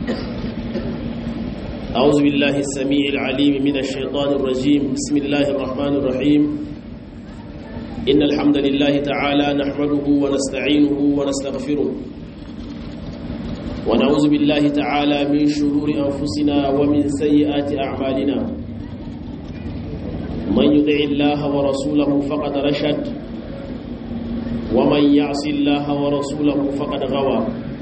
أعوذ بالله السميع العليم من الشيطان الرجيم بسم الله الرحمن الرحيم إن الحمد لله تعالى نحمده ونستعينه ونستغفره ونعوذ بالله تعالى من شرور أنفسنا ومن سيئات أعمالنا من يطع الله ورسوله فقد رشد ومن يعص الله ورسوله فقد غوى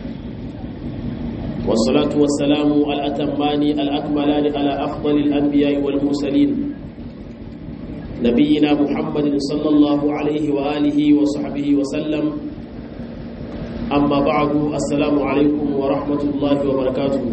والصلاة والسلام الأتمان الأكملان على أفضل الأنبياء والمرسلين نبينا محمد صلى الله عليه وآله وصحبه وسلم أما بعد السلام عليكم ورحمة الله وبركاته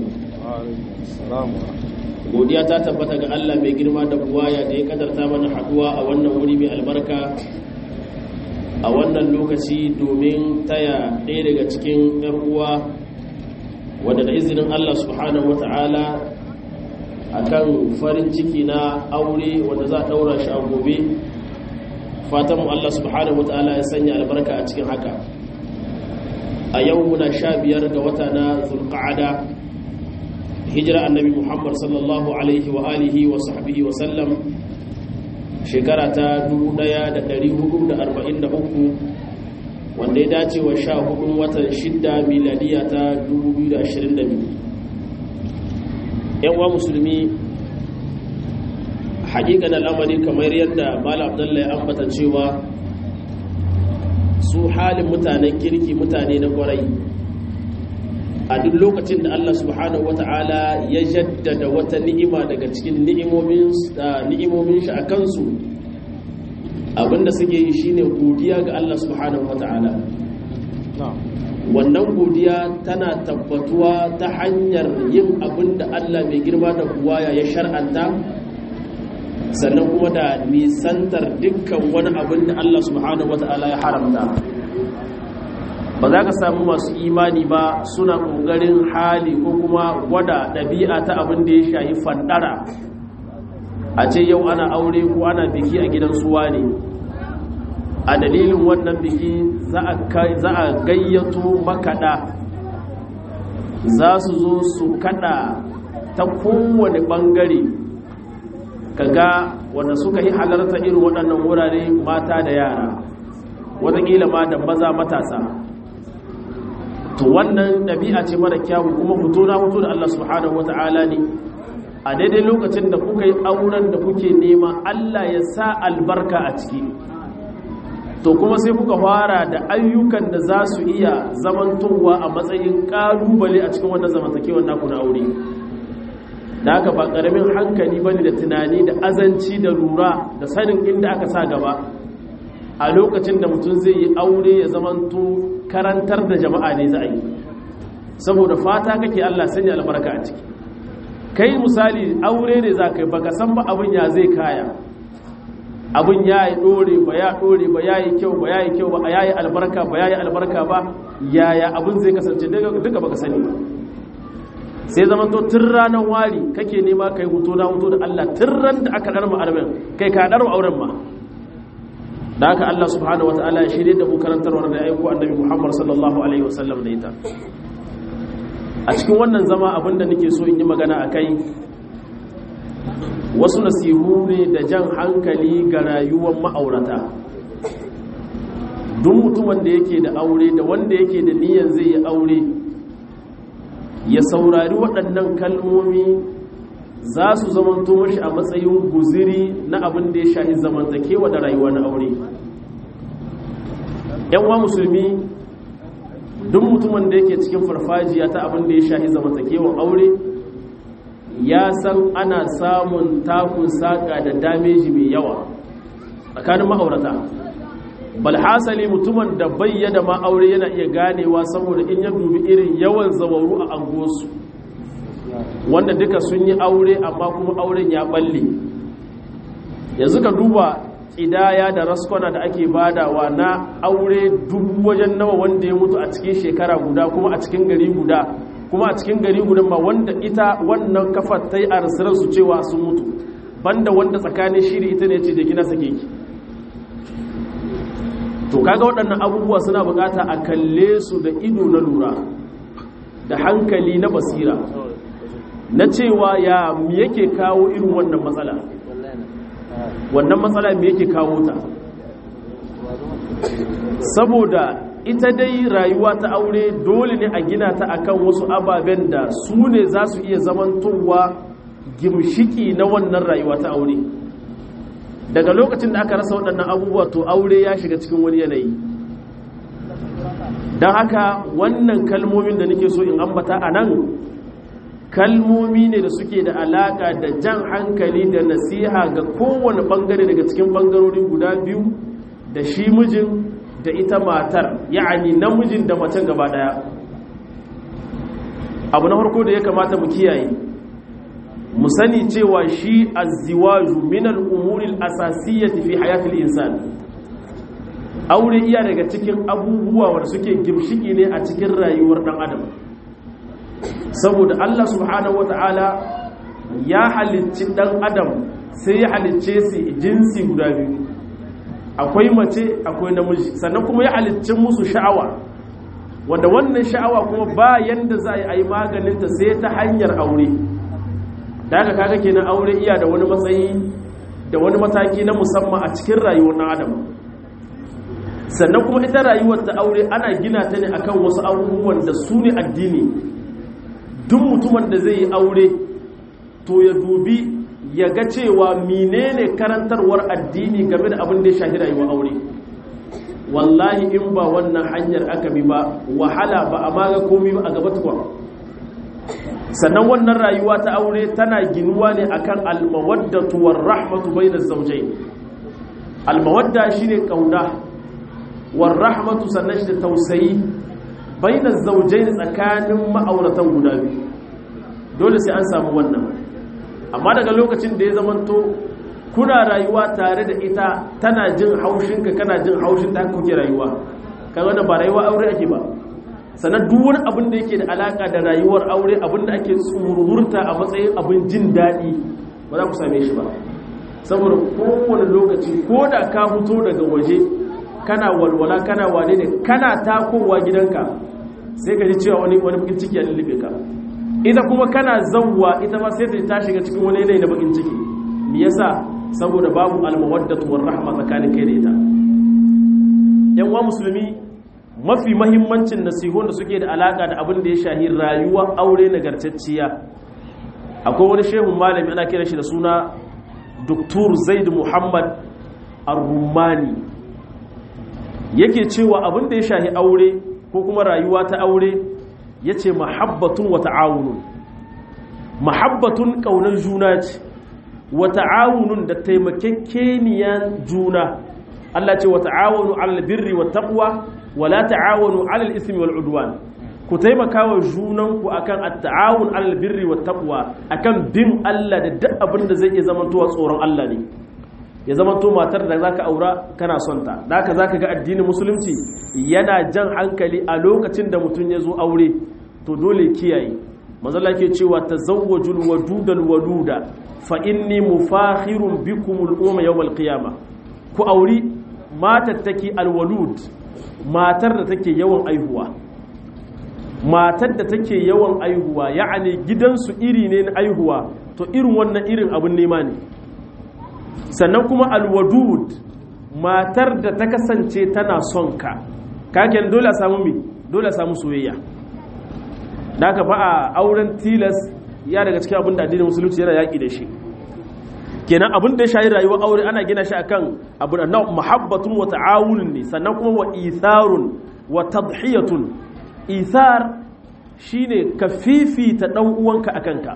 godiya ta tabbata ga Allah mai girma da buwaya da ya kadarta mana haduwa a wannan wuri mai albarka a wannan lokaci domin taya ɗaya daga cikin 'yan uwa wadda da izinin Allah subhanahu wata'ala akan farin ciki na aure wanda za a daura shi a gobe fatanmu Allah subhanahu wata'ala ya sanya albarka a cikin haka a yau muna sha biyar ga wata na zulqa'ada hijira annabi Muhammad sallallahu alaihi wa alihi wa sahbihi wa sallam shekara ta 1443 wanda ya dace wa sha hudun watan shidda miladiya ta 2022 yanwa musulmi hakikan al'amari kamar yadda mala abdullahi ya ambata cewa su halin mutanen kirki mutane na kwarai a duk lokacin da Allah subhanahu wata'ala ya jaddada wata ni'ima daga cikin ni'imomin shi a kansu abinda suke yi shine godiya ga Allah subhanahu wata'ala wannan godiya tana tabbatuwa ta hanyar yin abinda Allah mai girma da buwaya ya shar'anta sannan kuma da nisantar dukkan wani abin da Allah subhanahu wata'ala ya haramta ba za ka samu masu imani ba suna ƙoƙarin hali ko kuma gwada ɗabi'a ta abin da ya shayi fandara a ce yau ana aure ko ana biki a gidan suwa ne a dalilin wannan biki za a gayyato makaɗa za su zo su kaɗa ta kowane ɓangare kaga wanda suka yi halarta irin waɗannan wurare mata da yara watakila ma da maza matasa to wannan ɗabi'a ce mara kyawu kuma fito na fito da Allah subhanahu wata'ala ne a daidai lokacin da kuka yi auren da kuke nema Allah ya sa albarka a ciki to kuma sai kuka fara da ayyukan da za su iya zamantowa a matsayin ƙalubale a cikin wannan zamantakewar naku na aure da haka ba ƙaramin hankali ba ne da tunani da azanci da lura da sanin inda aka sa gaba a lokacin da mutum zai yi aure ya zamanto karantar da jama'a ne za a yi saboda fata kake Allah sanya albarka a ciki kai misali aure ne za ka yi baka san ba abin ya zai kaya abin ya yi ɗore ba ya ɗore ba ya yi kyau ba ya yi kyau ba ya yi albarka ba ya yi albarka ba yaya abin zai kasance duka baka sani ba sai zaman to tun ranar wari kake nema kai hutu na hutu da Allah tun ran da aka ɗarma armen kai ka ɗarma auren ma da haka Allah subhanahu wa ta'ala ya shirye da mu karantarwar da aiko annabi Muhammad sallallahu alaihi wasallam da ita a cikin wannan zama abinda nake so in yi magana akai wasu nasihu ne da jan hankali ga rayuwar ma'aurata duk mutumin da yake da aure da wanda yake da niyyar zai yi aure ya saurari waɗannan kalmomi za su zamanto mashi a matsayin guziri na abin da ya shahi zamantakewa da rayuwa na aure yanwa musulmi duk mutumin da yake cikin farfajiya ta abin da ya shahi zamantakewan aure ya san ana samun takun saƙa da dameji mai yawa tsakanin ma'aurata balhasali mutumin da bayyana ma aure yana iya ganewa saboda in ya dubi irin yawan zawaru a angosu wanda duka sun yi aure amma kuma auren ya balle yanzu ka duba ƙidaya da raskwana da ake badawa na aure dubu wajen nawa wanda ya mutu a cikin shekara guda kuma a cikin gari guda kuma a cikin gari guda ma wanda ita wannan kafar ta yi a su cewa sun mutu banda wanda tsakanin shiri ita ne ce da gina sake ki to kaga waɗannan abubuwa suna bukata a kalle su da ido na lura da hankali na basira na cewa ya mi yake kawo irin wannan matsala wannan matsala mi yake kawo ta saboda ita dai rayuwa ta aure dole ne a gina ta akan wasu ababen da su ne za su iya zamantowa gimshiki na wannan rayuwa ta aure daga lokacin da aka rasa waɗannan abubuwa to aure ya shiga cikin wani yanayi don haka wannan kalmomin da nake so in ambata a nan kalmomi ne da suke da alaka da jan hankali da nasiha ga kowane bangare daga cikin bangarori guda biyu da shi mijin da ita matar ya'ani namijin da macen gaba daya abu na farko da ya kamata mu kiyaye mu sani cewa shi azziwaju min al-umuri al-asasiyyati fi hayati al-insan aure iya daga cikin abubuwa wanda suke gimshiki ne a cikin rayuwar dan adam saboda Allah subhanahu wata'ala ya halicci dan adam sai ya halicce su jinsi guda biyu akwai mace akwai namiji sannan kuma ya halicci musu sha'awa wanda wannan sha'awa kuma ba yanda za a yi maganinta sai ta hanyar aure da haka kaga kenan aure iya da wani matsayi da wani mataki na musamman a cikin rayuwar ɗan adam sannan kuma ita rayuwar ta aure ana gina ta ne akan wasu abubuwan da su ne addini duk mutumin da zai yi aure to ya dubi ya ga cewa menene karantarwar addini game da abin da ya shahi rayuwar aure wallahi in ba wannan hanyar aka bi ba wahala ba a maga komi ba a gaba tukwa sannan wannan rayuwa ta aure tana ginuwa ne akan almawaddatu war rahmatu bainaz zawjayn almawadda shine kauna war rahmatu sannan shi da tausayi bainaz zawjayn tsakanin ma'auratan guda biyu dole sai an samu wannan amma daga lokacin da ya zamanto kuna rayuwa tare da ita tana jin haushinka kana jin haushin ta kuke rayuwa kaga da ba rayuwa aure ake ba sannan duk wani abin da yake da alaka da rayuwar aure abin da ake tsururta a matsayin abin jin daɗi ba za ku same shi ba saboda kowane lokaci ko da ka fito daga waje kana walwala kana wane ne kana takowa gidanka sai ka ji cewa wani wani bakin ciki ya lullube ka ita kuma kana zawwa ita ma sai ta shiga cikin wani yanayi na bakin ciki me yasa saboda babu almawaddatu war rahma tsakanin kai da ita yan uwa musulmi mafi mahimmancin nasihun da suke da alaka da abin da ya shahi rayuwar aure nagartacciya akwai wani shehun malami ana kira shi da suna Dr. Zaid Muhammad Ar-Rumani yake cewa abin da ya shahi aure ko kuma rayuwa ta aure yace mahabbatun wa ta'awunun mahabbatun kaunar juna ce wa ta'awunun da taimakekeniyan juna Allah ce wa ta'awunu 'alal birri wat taqwa wa la ta'awunu 'alal ismi wal 'udwan ku taimaka wa junanku akan at-ta'awun 'alal birri wat taqwa akan bin Allah da duk abin da zai iya zamantowa tsoron Allah ne ya zamanto matar da zaka aura kana son ta da haka zaka ga addinin musulunci yana jan hankali a lokacin da mutum ya zo aure to dole kiyaye manzala ke cewa tazawwajul wadudal waluda fa inni mufakhirun bikum al-umma yawm al-qiyamah ku auri matar take alwalud matar da take yawan aihuwa matar da take yawan aihuwa ya'ani gidansu iri ne na aihuwa to irin wannan irin abin nema ne sannan kuma alwadud matar da ta kasance tana son ka kaken dole a samu mi dole a samu soyayya da aka ba a auren tilas ya daga cikin abin da addinin musulunci yana yaƙi da shi kenan abin da ya shayi rayuwar aure ana gina shi akan abu da muhabbatun wa ta'awun ne sannan kuma wa itharun wa tadhiyatun ithar shine ka fifita dan uwanka akan ka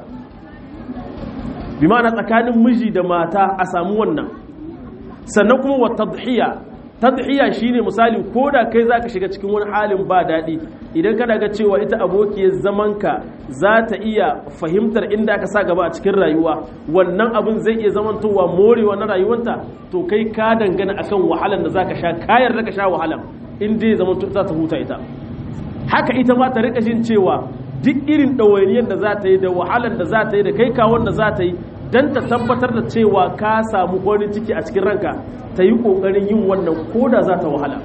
bi ma'ana tsakanin miji da mata a samu wannan sannan kuma wa tadhiya tadhiya shine misali ko da kai zaka shiga cikin wani halin ba daɗi idan kana ga cewa ita abokiyar zamanka za ta iya fahimtar inda aka sa gaba a cikin rayuwa wannan abin zai iya zamantowa morewa na rayuwanta to kai ka dangana akan wahalan da zaka sha kayar da ka sha wahalan in dai zamanto za ta huta ita haka ita ma ta rika jin cewa duk irin ɗawainiyar da za ta yi da wahalan da za ta yi da kai kawon da za ta yi don ta tabbatar da cewa ka samu wani ciki a cikin ranka ta yi ƙoƙarin yin wannan ko da za ta wahala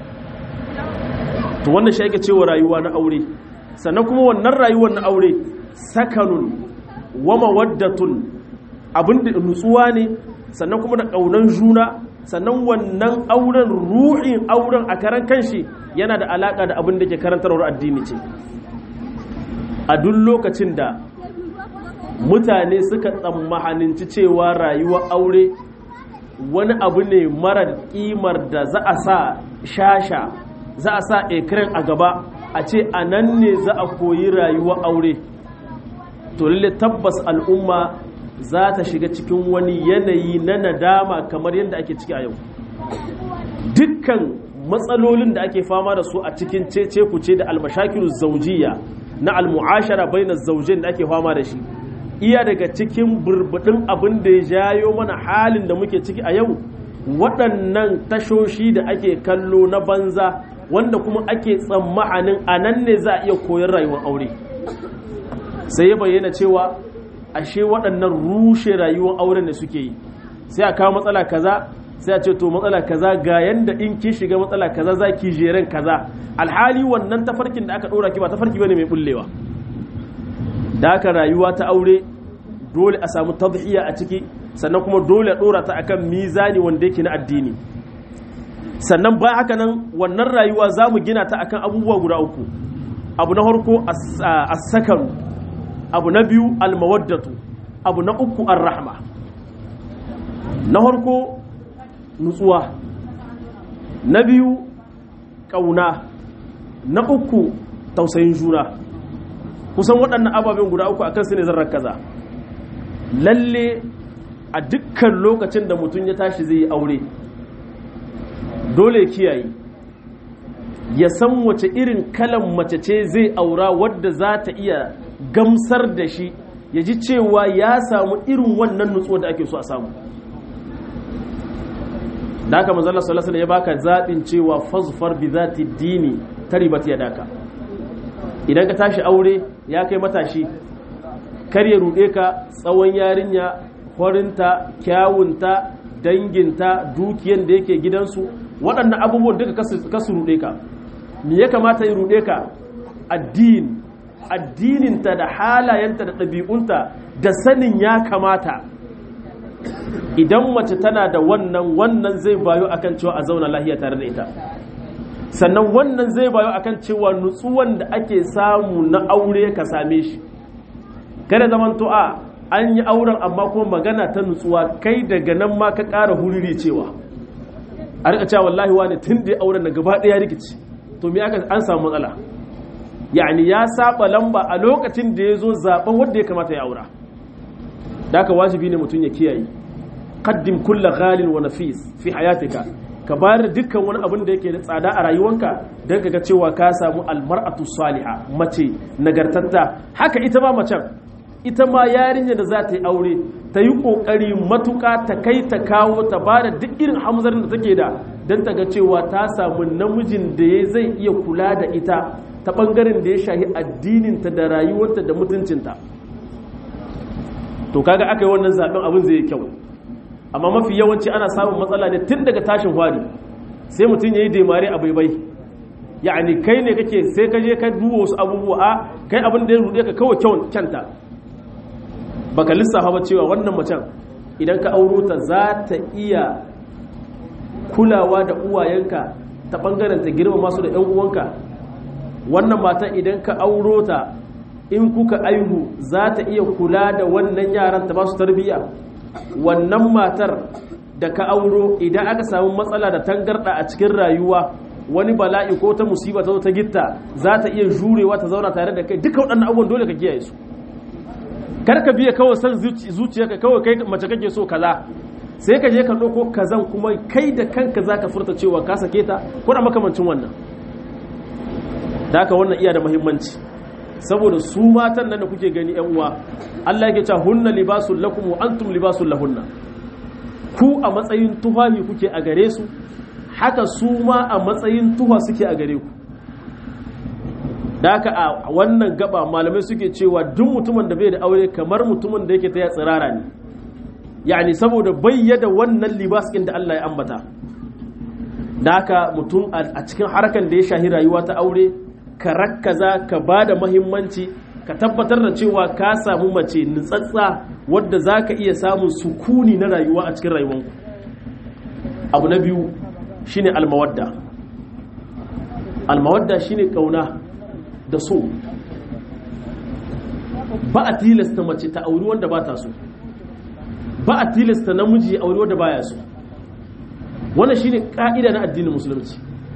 to wannan shi ake cewa rayuwa na aure sannan kuma wannan rayuwar na aure sakanun wa mawaddatun abin da nutsuwa ne sannan kuma da ƙaunan juna sannan wannan auren ruhin auren a karan kanshi yana da alaƙa da abin da ke karantarwar addini ce a duk lokacin da mutane suka tsammahaninci cewa rayuwar aure wani abu ne mara ƙimar da za a sa shasha za a sa ekiran a gaba a ce a nan ne za a koyi rayuwar aure to lalle tabbas al'umma za ta shiga cikin wani yanayi na nadama kamar yadda ake ciki a yau dukkan matsalolin da ake fama da su a cikin cece kuce da almashakiru zaujiya na almu'ashara bainar zaujin da ake fama da shi iya daga cikin burbudin abin da ya jayo mana halin da muke ciki a yau waɗannan tashoshi da ake kallo na banza wanda kuma ake tsammanin a nan ne za a iya koyar rayuwar aure sai ya bayyana cewa ashe waɗannan rushe rayuwar auren da suke yi sai a kawo matsala kaza sai a ce to matsala kaza ga yanda in ki shiga matsala kaza za ki jeren kaza alhali wannan tafarkin da aka ɗora ki ba tafarki bane mai bullewa da haka rayuwa ta aure dole a samu tadhiya a ciki sannan kuma dole a ɗora ta akan mizani wanda yake na addini sannan ba haka nan wannan rayuwa za mu gina ta akan abubuwa guda uku abu na farko as-sakaru abu na biyu almawaddatu abu na uku ar-rahma na farko nutsuwa na biyu ƙauna na uku tausayin juna kusan waɗannan ababen guda uku akan su ne zan kaza lalle a dukkan lokacin da mutum ya tashi zai yi aure dole kiyaye ya san wace irin kalan mace ce zai aura wadda za ta iya gamsar da shi ya ji cewa ya samu irin wannan nutsuwa da ake so a samu da haka manzala sallallahu ya baka zaɓin cewa fazfar bi zati dini taribat ya daka idan ka tashi aure ya kai matashi kar ya ruɗe ka tsawon yarinya horinta kyawunta danginta dukiyan da yake gidansu waɗannan abubuwan duka kasu ruɗe ka me ya kamata ya ruɗe ka addini addininta da halayenta da ɗabi'unta da sanin ya kamata idan mace tana da wannan wannan zai bayo akan cewa a zauna lahiya tare da ita sannan wannan zai bayo akan cewa nutsuwan da ake samu na aure ka same shi kada zaman to a an yi auren amma kuma magana ta nutsuwa kai daga nan ma ka ƙara huriri cewa a rika cewa wallahi wani tun da auren na gaba ɗaya rikici to me aka an samu matsala yani ya saba lamba a lokacin da ya zo zaben wanda ya kamata ya aura da ka wajibi ne mutum ya kiyaye qaddim kulla ghalin wa nafis fi hayatika ka bayar dukkan wani abin da yake da tsada a rayuwanka don ka ga cewa ka samu almar'atu salihah mace nagartatta haka ita ma macen ita ma yarinya da za ta yi aure ta yi kokari matuka ta kai ta kawo ta ba da duk irin hamzarin da take da don ta ga cewa ta samu namijin da ya zai iya kula da ita ta bangaren da ya shahi addininta da rayuwarta da mutuncinta to kaga aka yi wannan zaben abin zai yi kyau amma mafi yawanci ana samun matsala ne tun daga tashin hwari sai mutum ya yi demare a baibai ya'ani kai ne kake sai ka je ka duba wasu abubuwa a kai abin da ya rude ka kawai kyanta baka lissafa ba cewa wannan macen idan ka auro ta za ta iya kulawa da uwayenka ta bangaren ta girma masu da 'yan uwanka wannan matan idan ka auro ta in kuka aihu za ta iya kula da wannan yaran ta ba su tarbiyya wannan matar da ka auro idan aka samu matsala da tangarda a cikin rayuwa wani bala'i ko ta musiba ta zo ta gitta za ta iya jurewa ta zauna tare da kai duka waɗannan abubuwan dole ka kiyaye su kar ka biya kawai san zuciyarka kawai kai mace kake so kaza sai ka je ka ɗauko kazan kuma kai da kanka za ka furta cewa ka sake ta ko da makamancin wannan da haka wannan iya da muhimmanci saboda su matan nan da kuke gani yan uwa Allah yake cewa hunna libasul lakum wa antum libasul lahunna ku a matsayin tufafi kuke a gare su haka su ma a matsayin tuha suke a gare ku da haka a wannan gaba malamai suke cewa duk mutumin da bai da aure kamar mutumin da yake ta ya tsirara ne yani saboda bayyada wannan libas ɗin da Allah ya ambata da haka mutum a cikin harkan da ya shahi rayuwa ta aure ka rakkaza ka ba da mahimmanci ka tabbatar da cewa ka samu mace nutsatsa wadda za ka iya samun sukuni na rayuwa a cikin rayuwanku abu na biyu shine almawadda almawadda shine kauna da so ba a tilasta mace ta auri wanda ba ta so ba a tilasta namiji auri wanda baya so wannan shine ka'ida na addinin musulunci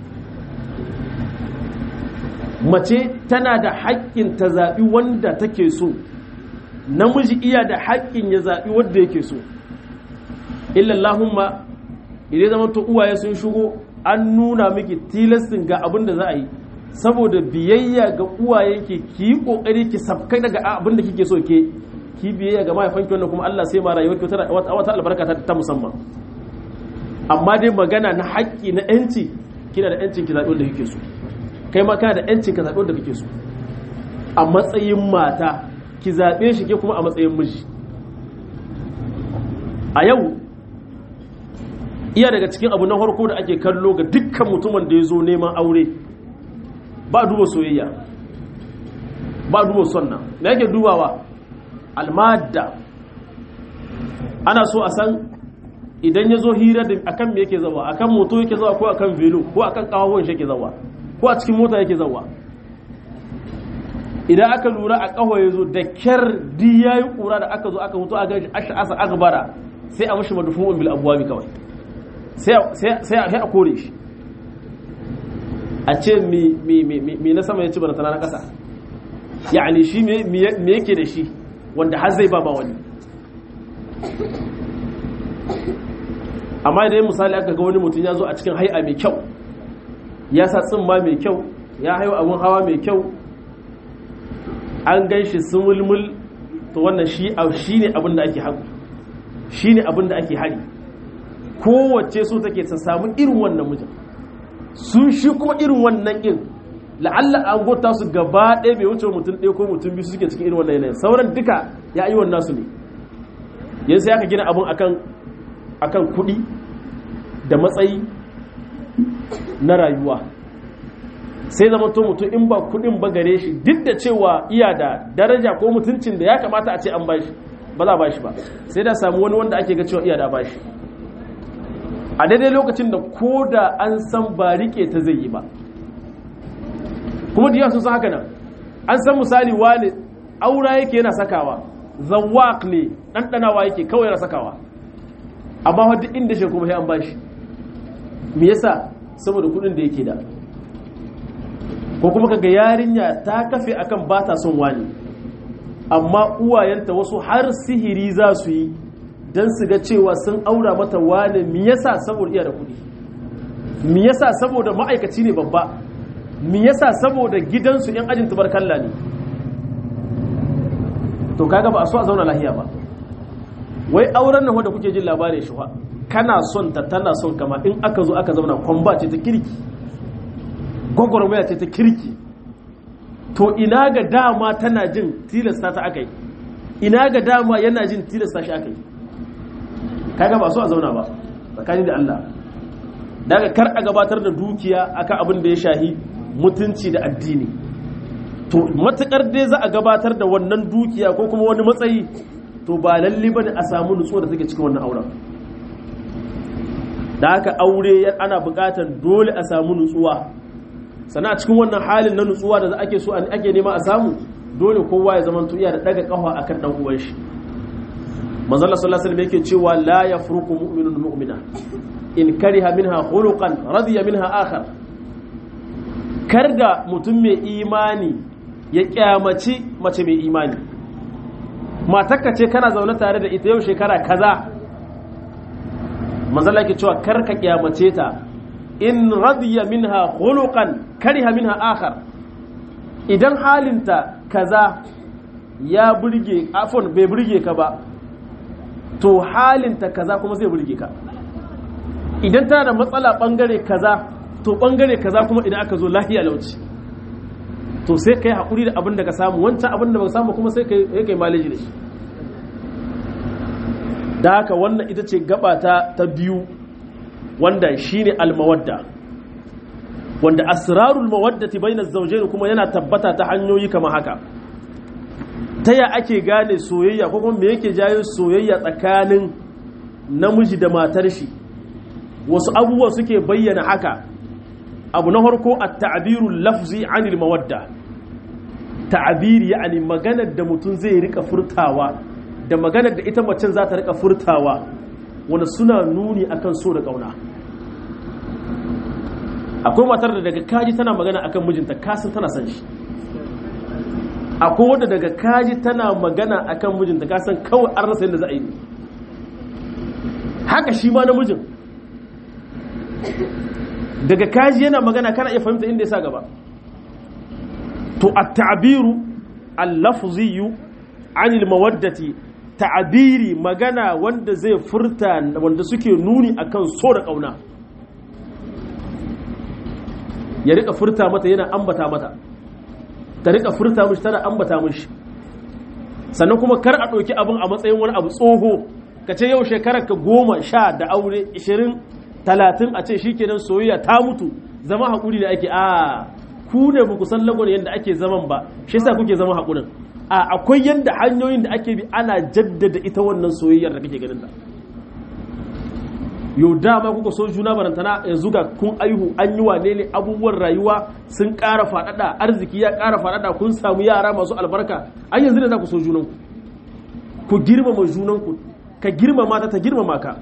mace tana da haƙƙin ta zaɓi wanda take so namiji iya da haƙƙin ya zaɓi wanda yake so illallahumma idan zama to uwaye sun shigo an nuna miki tilastin ga abin da za a yi saboda biyayya ga uwayenki ki yi kokari ki safkai daga abin da kike so ke ki biyayya ga mahaifanki wannan kuma Allah sai ma rayuwar ki wata albarka ta musamman amma dai magana na haƙƙi na yanci kina da yancin ki zaɓi wanda kike so kai ma kana da yancin ka zaɓi wanda kike so a matsayin mata ki zaɓe shi ke kuma a matsayin miji a yau iya daga cikin abu na farko da ake kallo ga dukkan mutumin da ya zo neman aure ba duba soyayya ba duba sonna da yake dubawa almadda ana so a san idan ya zo hira da akan me yake zawa akan moto yake zawa ko akan velo ko akan kawawon shi yake zawa ko a cikin mota yake zawa idan aka lura a kawo ya zo da kyar di ya yi kura da aka zo aka mutu a gashi asa agbara sai a mashi madufu'un bil abuwabi kawai sai a kore shi a ce me na sama ya ci baratana na ƙasa yani shi me yake da shi wanda har zai ba ba wani amma idan misali aka ga wani mutum ya zo a cikin hai'a mai kyau ya sa tsimma mai kyau ya haihu abin hawa mai kyau an gan shi sumulmul to wannan shi ne abin da ake hagu shi ne abin da ake hari kowace so take ta samu irin wannan mijin sun shi kuma irin wannan ɗin la'alla an gota su gaba ɗaya bai wuce mutum ɗaya ko mutum biyu suke cikin irin wannan yanayin sauran duka ya yi wannan su ne yanzu ya ka gina abin akan akan kuɗi da matsayi na rayuwa sai zama to mutum in ba kuɗin ba gare shi duk da cewa iya da daraja ko mutuncin da ya kamata a ce an bashi ba za a bashi ba sai da samu wani wanda ake ga cewa iya da bashi a daidai lokacin da ko da an san ba rike ta zai yi ba kuma diya sun san haka nan an san misali wani aura yake yana sakawa zawak ne ɗanɗanawa yake kawai yana sakawa amma wadda inda shi kuma sai an bashi me yasa saboda kudin da yake da ko kuma kaga yarinya ta kafe akan ba ta son wani amma uwayenta wasu har sihiri za su yi don su ga cewa sun aura mata wane mi yasa saboda iya da kuɗi mi yasa saboda ma'aikaci ne babba mi yasa saboda gidansu yan ajin tubarkalla ne to kaga ba a so a zauna lahiya ba wai auren nan wanda kuke jin labarin shi fa kana son ta tana son kama in aka zo aka zauna kwamba ce ta kirki gwagwarmaya ce ta kirki to ina ga dama tana jin tilasta ta aka yi ina ga dama yana jin tilasta shi aka yi kaga ba so a zauna ba tsakani da Allah daga kar a gabatar da dukiya akan abin da ya shahi mutunci da addini to matukar dai za a gabatar da wannan dukiya ko kuma wani matsayi to ba lalle bane a samu nutsuwa da take cikin wannan auren da haka aure ana buƙatar dole a samu nutsuwa sannan a cikin wannan halin na nutsuwa da ake so ake nema a samu dole kowa ya zama iya da daga kafa akan dan uwan shi manzo Allah sallallahu alaihi wasallam yake cewa la yafruqu mu'minun mu'mina in kariha minha khuluqan radiya minha akhar karda mutum mai imani ya kyamaci mace mai imani matakka ce kana zaune tare da ita yau shekara kaza manzala ke cewa kar ka kyamace ta in radiya minha khuluqan kariha minha akhar idan halinta kaza ya burge afon bai burge ka ba to halinta kaza kuma zai burge ka idan tana da matsala bangare kaza to bangare kaza kuma idan aka zo lahiya lauci to sai kai haƙuri da abin da ka samu wancan abin da ba samu kuma sai kai kai maleji da shi da haka wannan ita ce gaba ta ta biyu wanda shine almawadda wanda asrarul mawaddati bainaz zawjayn kuma yana tabbata ta hanyoyi kamar haka ta ya ake gane soyayya ko kuma me yake jayo soyayya tsakanin namiji da matar shi wasu abubuwa suke bayyana haka abu na harko a ta'abiru lafzi anil mawadda ta'abiri yani maganar da mutum zai rika furtawa da maganar da ita macen za ta rika furtawa wanda suna nuni akan so da kauna akwai matar da daga kaji tana magana akan mijinta kasan tana san shi akwai wadda daga kaji tana magana akan mijinta kasan kawai an rasa yadda za a yi haka shi ma namijin daga kaji yana magana kana iya fahimta inda ya sa gaba to at-ta'biru al-lafziyyu anil mawaddati ta'biri magana wanda zai furta wanda suke nuni akan so da kauna ya rika furta mata yana ambata mata ta rika furta mishi tana ambata mishi sannan kuma kar a ɗauki abin a matsayin wani abu tsoho ka ce yau shekarar ka goma sha da aure ishirin talatin a ce shikenan soyayya ta mutu zama haƙuri da ake a ku ne ba ku san lagon yadda ake zaman ba shi yasa kuke zama haƙurin a akwai yadda hanyoyin da ake bi ana jaddada ita wannan soyayyar da kake ganin ta yau dama kuka so juna barantana yanzu ga kun aihu an yi wane ne abubuwan rayuwa sun ƙara faɗaɗa arziki ya ƙara faɗaɗa kun samu yara masu albarka an yanzu ne za ku so junanku ku girmama junanku ka girmama ta ta girmama ka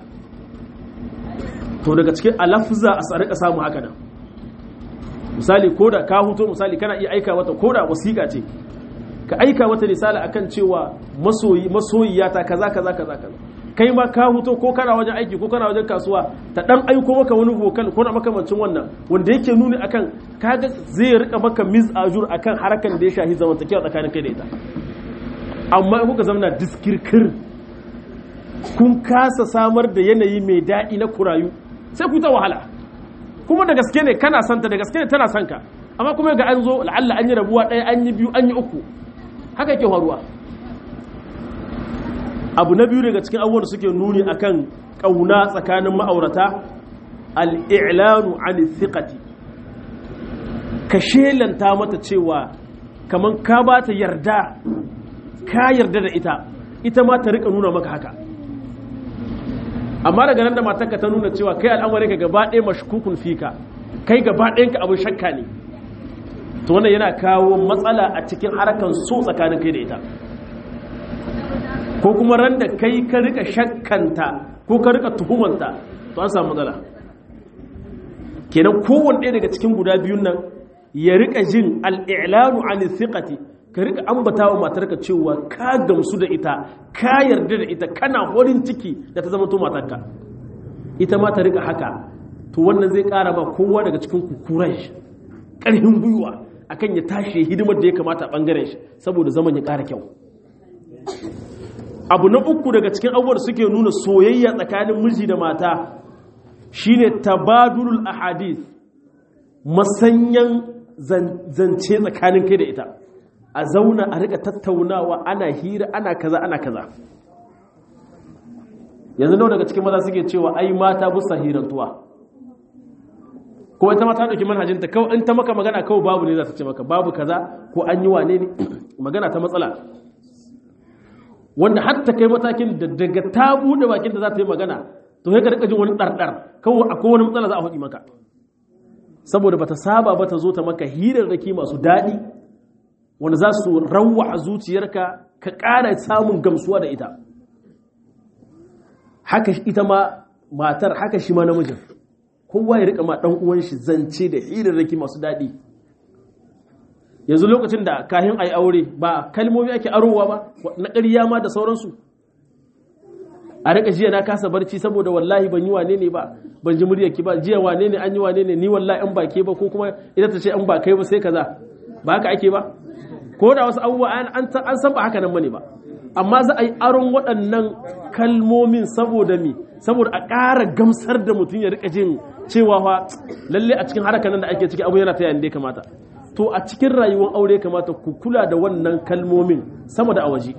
to daga cikin alafza a rika samu haka nan misali ko da ka huto misali kana iya aika mata ko da wasiƙa ce ka aika mata misali akan cewa masoyi masoyiyata kaza kaza kaza kaza kai ma ka huto ko kana wajen aiki ko kana wajen kasuwa ta dan aiko maka wani vocal ko na makamancin wannan wanda yake nuni akan kaga zai rika maka miss ajur akan harakan da ya shahi zamantakewa tsakanin kai da ita amma in kuka zamana diskirkir kun kasa samar da yanayi mai daɗi na kurayu sai ku ta wahala kuma da gaske ne kana santa da gaske ne tana son ka amma kuma ga an zo la'alla an yi rabuwa ɗaya an yi biyu an yi uku haka yake faruwa abu na biyu daga cikin abubuwan da suke nuni akan ƙauna tsakanin ma'aurata al'ilanu an thiqati ka shelanta mata cewa kaman ka ba ta yarda ka yarda da ita ita ma ta rika nuna maka haka amma daga nan da matarka ta nuna cewa kai al'amarin ka gaba ɗaya mashkukun fika kai gaba ɗayan ka abin shakka ne to wannan yana kawo matsala a cikin harkan so tsakanin kai da ita ko kuma ran da kai ka rika shakkanta ko ka rika tuhumanta to an samu matsala kenan kowanne ɗaya daga cikin guda biyun nan ya rika jin al'ilanu an thiqati ka rika ambata wa matarka cewa ka gamsu da ita ka yarda da ita kana horin ciki da ta zama to matarka ita ma ta rika haka to wannan zai ƙara ba kowa daga cikin kukuran shi ƙarfin gwiwa akan ya tashi hidimar da ya kamata a ɓangaren shi saboda zaman ya ƙara kyau abu na uku daga cikin abubuwan suke nuna soyayya tsakanin miji da mata shine tabadulul ahadith masanyan zance tsakanin kai da ita a zauna a rika tattaunawa ana hira ana kaza ana kaza yanzu nawa daga cikin maza suke cewa ai mata busa hirantuwa ko ita mata dauki manhajinta kawai in ta maka magana kawai babu ne za ta ce maka babu kaza ko an yi wane ne magana ta matsala wanda hatta kai matakin da daga ta bude bakin da za ta yi magana to sai ka rika jin wani dardar kawai akwai wani matsala za a faɗi maka saboda bata saba ba ta zo ta maka hirarraki masu daɗi wanda za su rawa a zuciyarka ka ƙara samun gamsuwa da ita haka ita ma matar haka shi ma namijin kowa ya rika ma ɗan uwan shi zance da hirarraki masu daɗi yanzu lokacin da kahin a yi aure ba kalmomi ake arowa ba na ƙarya ma da sauransu a rika jiya na kasa barci saboda wallahi ban yi wane ne ba ban ji muryarki ba jiya wane ne an yi wane ne ni wallahi an ba ke ba ko kuma ita ta ce an ba kai ba sai kaza ba haka ake ba ko da wasu abubuwa an san ba haka nan bane ba amma za a yi aron waɗannan kalmomin saboda mi saboda a ƙara gamsar da mutum ya rika jin cewa fa lalle a cikin harakan nan da ake ciki abu yana ta yanda ya kamata to a cikin rayuwar aure kamata ku kula da wannan kalmomin sama da a waje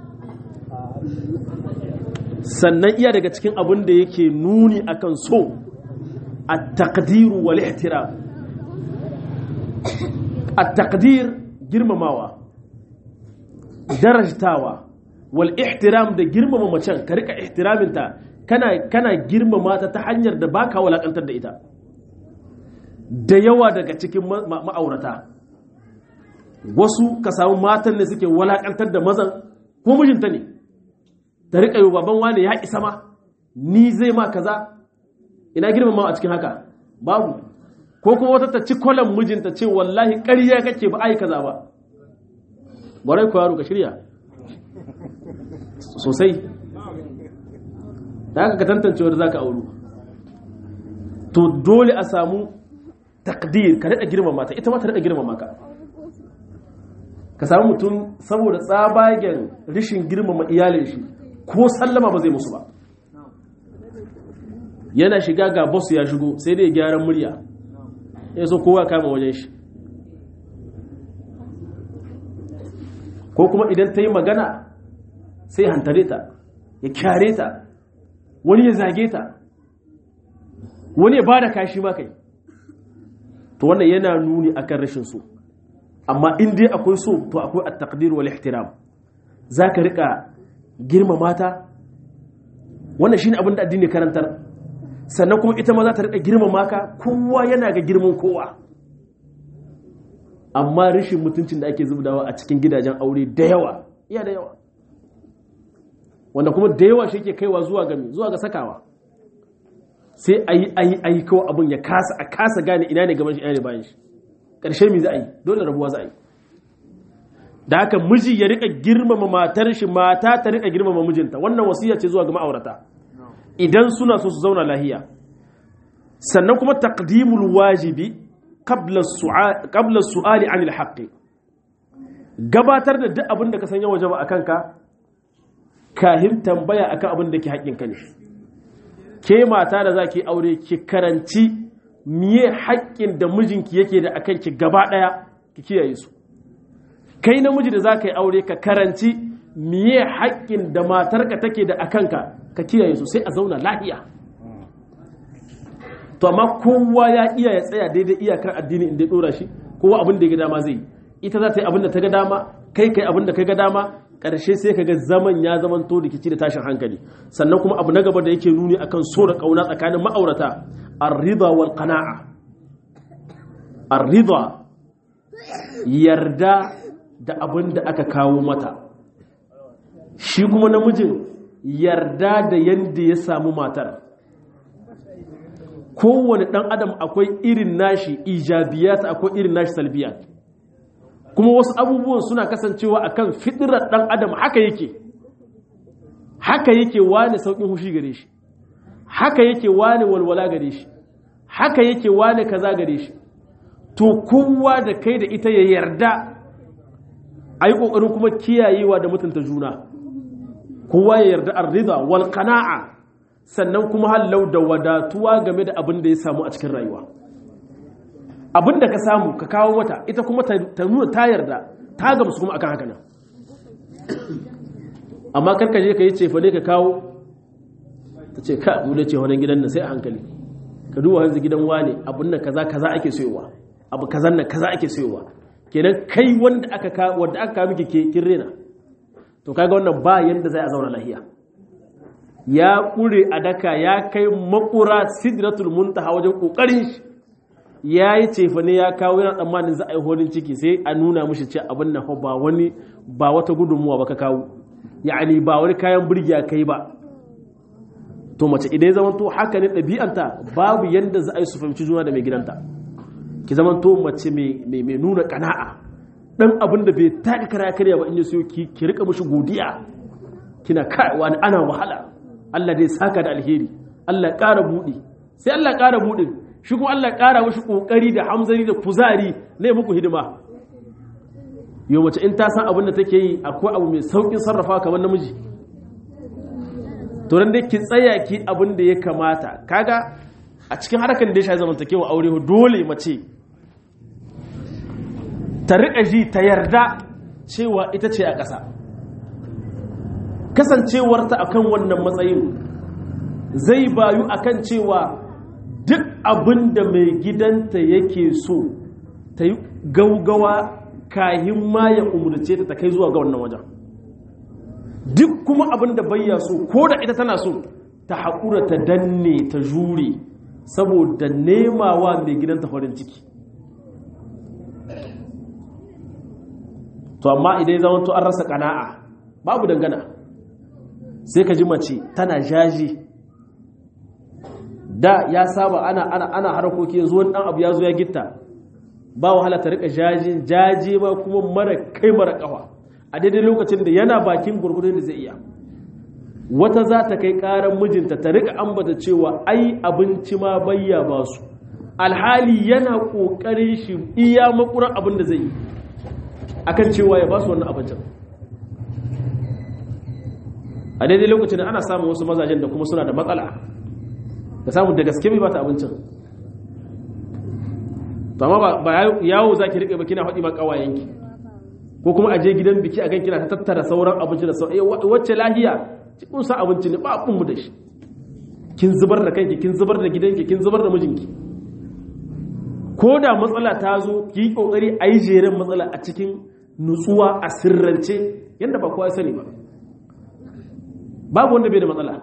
sannan iya daga cikin abin da yake nuni akan so a takdiru wal ihtiram a takdir girmamawa darajtawa wal ihtiram da girmama macen ka rika ihtiraminta kana kana girmama ta ta hanyar da baka walakantar da ita da yawa daga cikin ma'aurata wasu ka samu matan ne suke walakantar da mazan ko mijinta ne ta rika yi baban wane ya isa ma ni zai ma kaza ina girmama a cikin haka babu ko kuma wata ta ci kwalan mijinta ce wallahi ƙarya kake ba ai kaza ba barai ku yaro ka shirya sosai da haka ka tantance wanda zaka auru to dole a samu takdir ka daɗa girmama ta ita ma ta daɗa girmama ka ka samu mutum saboda tsabagen rishin girmama iyalin shi ko sallama ba zai musu ba yana shiga ga boss ya shigo sai dai gyaran murya ya so kowa kama wajen shi ko kuma idan ta yi magana sai hantare ta ya kyare ta wani ya zage ta wani ya ba da kashi ma kai to wannan yana nuni akan rashin so amma in dai akwai so to akwai at-taqdir wal ihtiram zaka rika girmama ta wannan shine abin da addini karantar sannan kuma ita ma za ta rika girmama ka kowa yana ga girman kowa amma rashin mutuncin da ake zubdawa a cikin gidajen aure da yawa iya da yawa wanda kuma da yawa shi ke kaiwa zuwa ga zuwa ga sakawa sai ayi ayi ayi kawai abin ya kasa a kasa gane ina ne gaban shi ina ne bayan shi ƙarshe mi za a yi dole rabuwa za a yi da haka miji ya rika girmama matar shi mata ta rika girmama mijinta wannan wasiya ce zuwa ga ma'aurata idan suna so su zauna lahiya sannan kuma taqdimul wajibi qabla su'ali anil haqqi gabatar da duk abin da ka sanya waje ba akan ka kahin tambaya akan abin da ke haƙƙin ka ne ke mata da zaki aure ki karanci miye haƙƙin da mijinki yake da akan ki gaba ɗaya ki kiyaye su kai namiji da za ka yi aure ka karanci miye haƙƙin da matarka take da akan ka ka kiyaye su sai a zauna lahiya to amma kowa ya iya ya tsaya daidai iyakar addini inda ya dora shi kowa abin da ya ga dama zai ita za ta yi abin da ta ga dama kai kai abin da ka ga dama ƙarshe sai ka ga zaman ya zaman to rikici da tashin hankali sannan kuma abu na gaba da yake nuni akan so da kauna tsakanin ma'aurata ar-ridha wal qana'a ar-ridha yarda da abin da aka kawo mata shi kuma namijin yarda da yanda ya samu matar kowane ɗan adam akwai irin nashi ijabiyat akwai irin nashi salbiyat kuma wasu abubuwan suna kasancewa akan fitirar ɗan adam haka yake haka yake wane sauƙin hushi gare shi haka yake wane walwala gare shi haka yake wane kaza gare shi to kowa da kai da ita ya yarda a yi ƙoƙarin kuma kiyayewa da mutunta juna kowa ya yarda arrida wal qana'a sannan kuma hallau da wadatuwa game da abin da ya samu a cikin rayuwa abin da ka samu ka kawo mata ita kuma ta nuna ta yarda ta gamsu kuma akan haka nan amma karka je ka yi cefa ne ka kawo ta ce ka mu da ce wani gidan nan sai a hankali ka duba hanzu gidan wane abin nan kaza kaza ake sayowa abu kazan nan kaza ake sayowa kenan kai wanda aka ka wanda aka kawo miki kin rena to kaga wannan ba yanda zai a zauna lahiya ya ƙure a daka ya kai makura sidratul muntaha wajen ƙoƙarin shi ya yi cefa ne ya kawo yana tsammanin za a yi horin ciki sai a nuna mushi ce abin nan ba wani ba wata gudunmuwa ba ka kawo ya'ani ba wani kayan birgiya kai ba to mace idan ya zamanto haka ne ɗabi'anta babu yadda za a yi su fahimci juna da mai gidanta ki zamanto mace mai nuna kana'a dan abin da bai taka kara karya ba in ya siyo ki rika mushi godiya kina kai wani ana wahala Allah dai saka da alheri Allah ƙara buɗe sai Allah ƙara buɗe shi kuma Allah ƙara mashi ƙoƙari da hamzari da kuzari na muku hidima yau mace in ta san abin da take yi akwai abu mai sauƙin sarrafa kamar namiji to dan dai ki tsaya ki abin da ya kamata kaga a cikin harkar da ya shafi zamantakewa aure dole mace ta riƙa ji ta yarda cewa ita ce a ƙasa kasancewarta akan wannan matsayin zai bayu akan cewa duk abin da mai gidanta yake so ta yi gaugawa kahin ma ya umarce ta ta kai zuwa ga wannan wajen duk kuma abin da bayya so ko da ita tana so ta haƙura ta danne ta jure saboda nemawa mai gidanta farin ciki to amma idan zama to an rasa kana'a babu dangana sai ka ji mace tana jaji da ya saba ana ana ana harkoki yanzu wani dan abu ya zo ya gitta ba wahala ta rika jajin jaje ba kuma mara kai mara kafa a daidai lokacin da yana bakin gurgurdun da zai iya wata za ta kai karan mijinta ta rika ambata cewa ai abinci ma bayya ba su alhali yana kokarin shi iya makuran abin da zai yi akan cewa ya ba su wannan abincin a daidai lokacin da ana samun wasu mazajen da kuma suna da matsala da samun da gaske bai ba ta abincin to amma ba yawo za ki riƙe ba kina faɗi ma ƙawayenki ko kuma a je gidan biki a gan kina ta tattara sauran abinci da sauran wacce lahiya kun sa abinci ne ba abin mu da shi kin zubar da kanki kin zubar da gidanki kin zubar da mijinki ko da matsala ta zo ki yi kokari a yi jeren matsala a cikin nutsuwa a sirrance yadda ba kowa sani ba babu wanda bai da matsala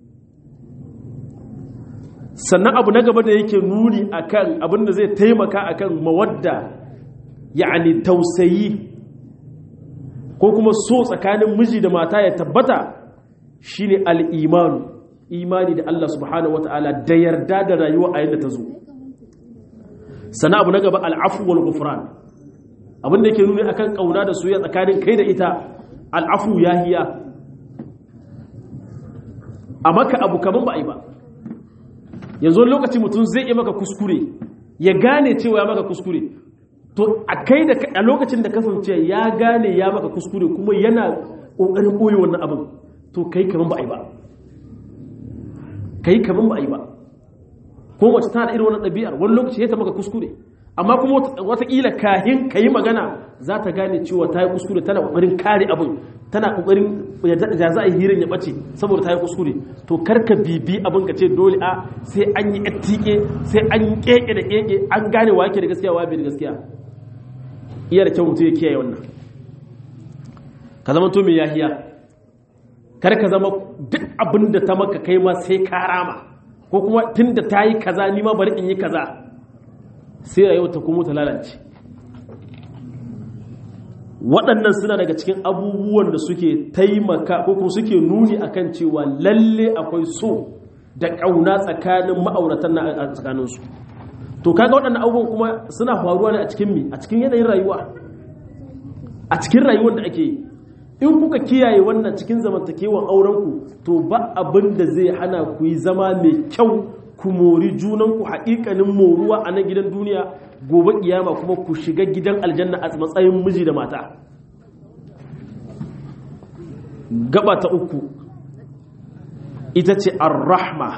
sannan abu na gaba da yake nuni akan abin da zai taimaka akan mawadda yani tausayi ko kuma so tsakanin miji da mata ya tabbata shine al-imanu imani da Allah subhanahu wataala da yarda da rayuwa a yadda ta zo sana abu na gaba al'afu wal gufran abin da yake nuni akan kauna da soyayya tsakanin kai da ita al'afu yahiya a maka abu kaman ba a yi ba yanzu lokaci mutum zai yi maka kuskure ya gane cewa ya maka kuskure to a kai da a lokacin da kasance ya gane ya maka kuskure kuma yana kokarin boye wannan abin to kai kaman ba a yi ba kai kaman ba a yi ba ko mace tana da irin wannan ɗabi'ar wani lokaci ya ta maka kuskure amma kuma watakila kahin ka yi magana za ta gane cewa ta yi kuskure tana ƙoƙarin kare abin tana ƙoƙarin ya za a yi hirin ya ɓace saboda ta yi kuskure to karka bibi abin ka ce dole a sai an yi attike sai an yi keke da keke an gane wa yake da gaskiya wa bai da gaskiya iya da kyau mutum ya kiyaye wannan ka zama to mai yahiya kar ka zama duk abin da ta maka kai ma sai ka rama ko kuma tun da ta yi kaza ni ma bari in yi kaza sai rayuwa ta kuma ta lalace waɗannan suna daga cikin abubuwan da suke taimaka ko kuma suke nuni akan cewa lalle akwai so da ƙauna tsakanin ma'auratan na a tsakaninsu to kaga waɗannan abubuwan kuma suna faruwa ne a cikin mi a cikin yanayin rayuwa a cikin rayuwar da ake yi in kuka kiyaye wannan cikin zamantakewan aurenku to ba abin da zai hana ku yi zama mai kyau ku mori junanku haƙiƙanin moruwa a nan gidan duniya gobe kiyama kuma ku shiga gidan aljanna a matsayin miji da mata gaba ta uku ita ce ar-rahma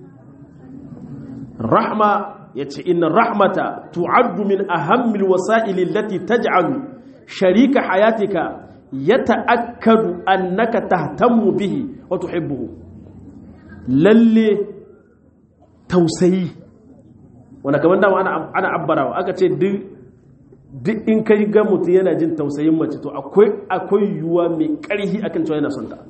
rahma ya ce inna rahmata tu'addu min ahammil wasa'ili allati taj'alu sharika hayatika yata'akkadu annaka tahtammu bihi wa tuhibbuhu lalle tausayi wanda kamar dama ana ana abbarawa aka ce duk duk in kai ga mutum yana jin tausayin mace to akwai akwai yuwa mai karhi akan cewa yana son ta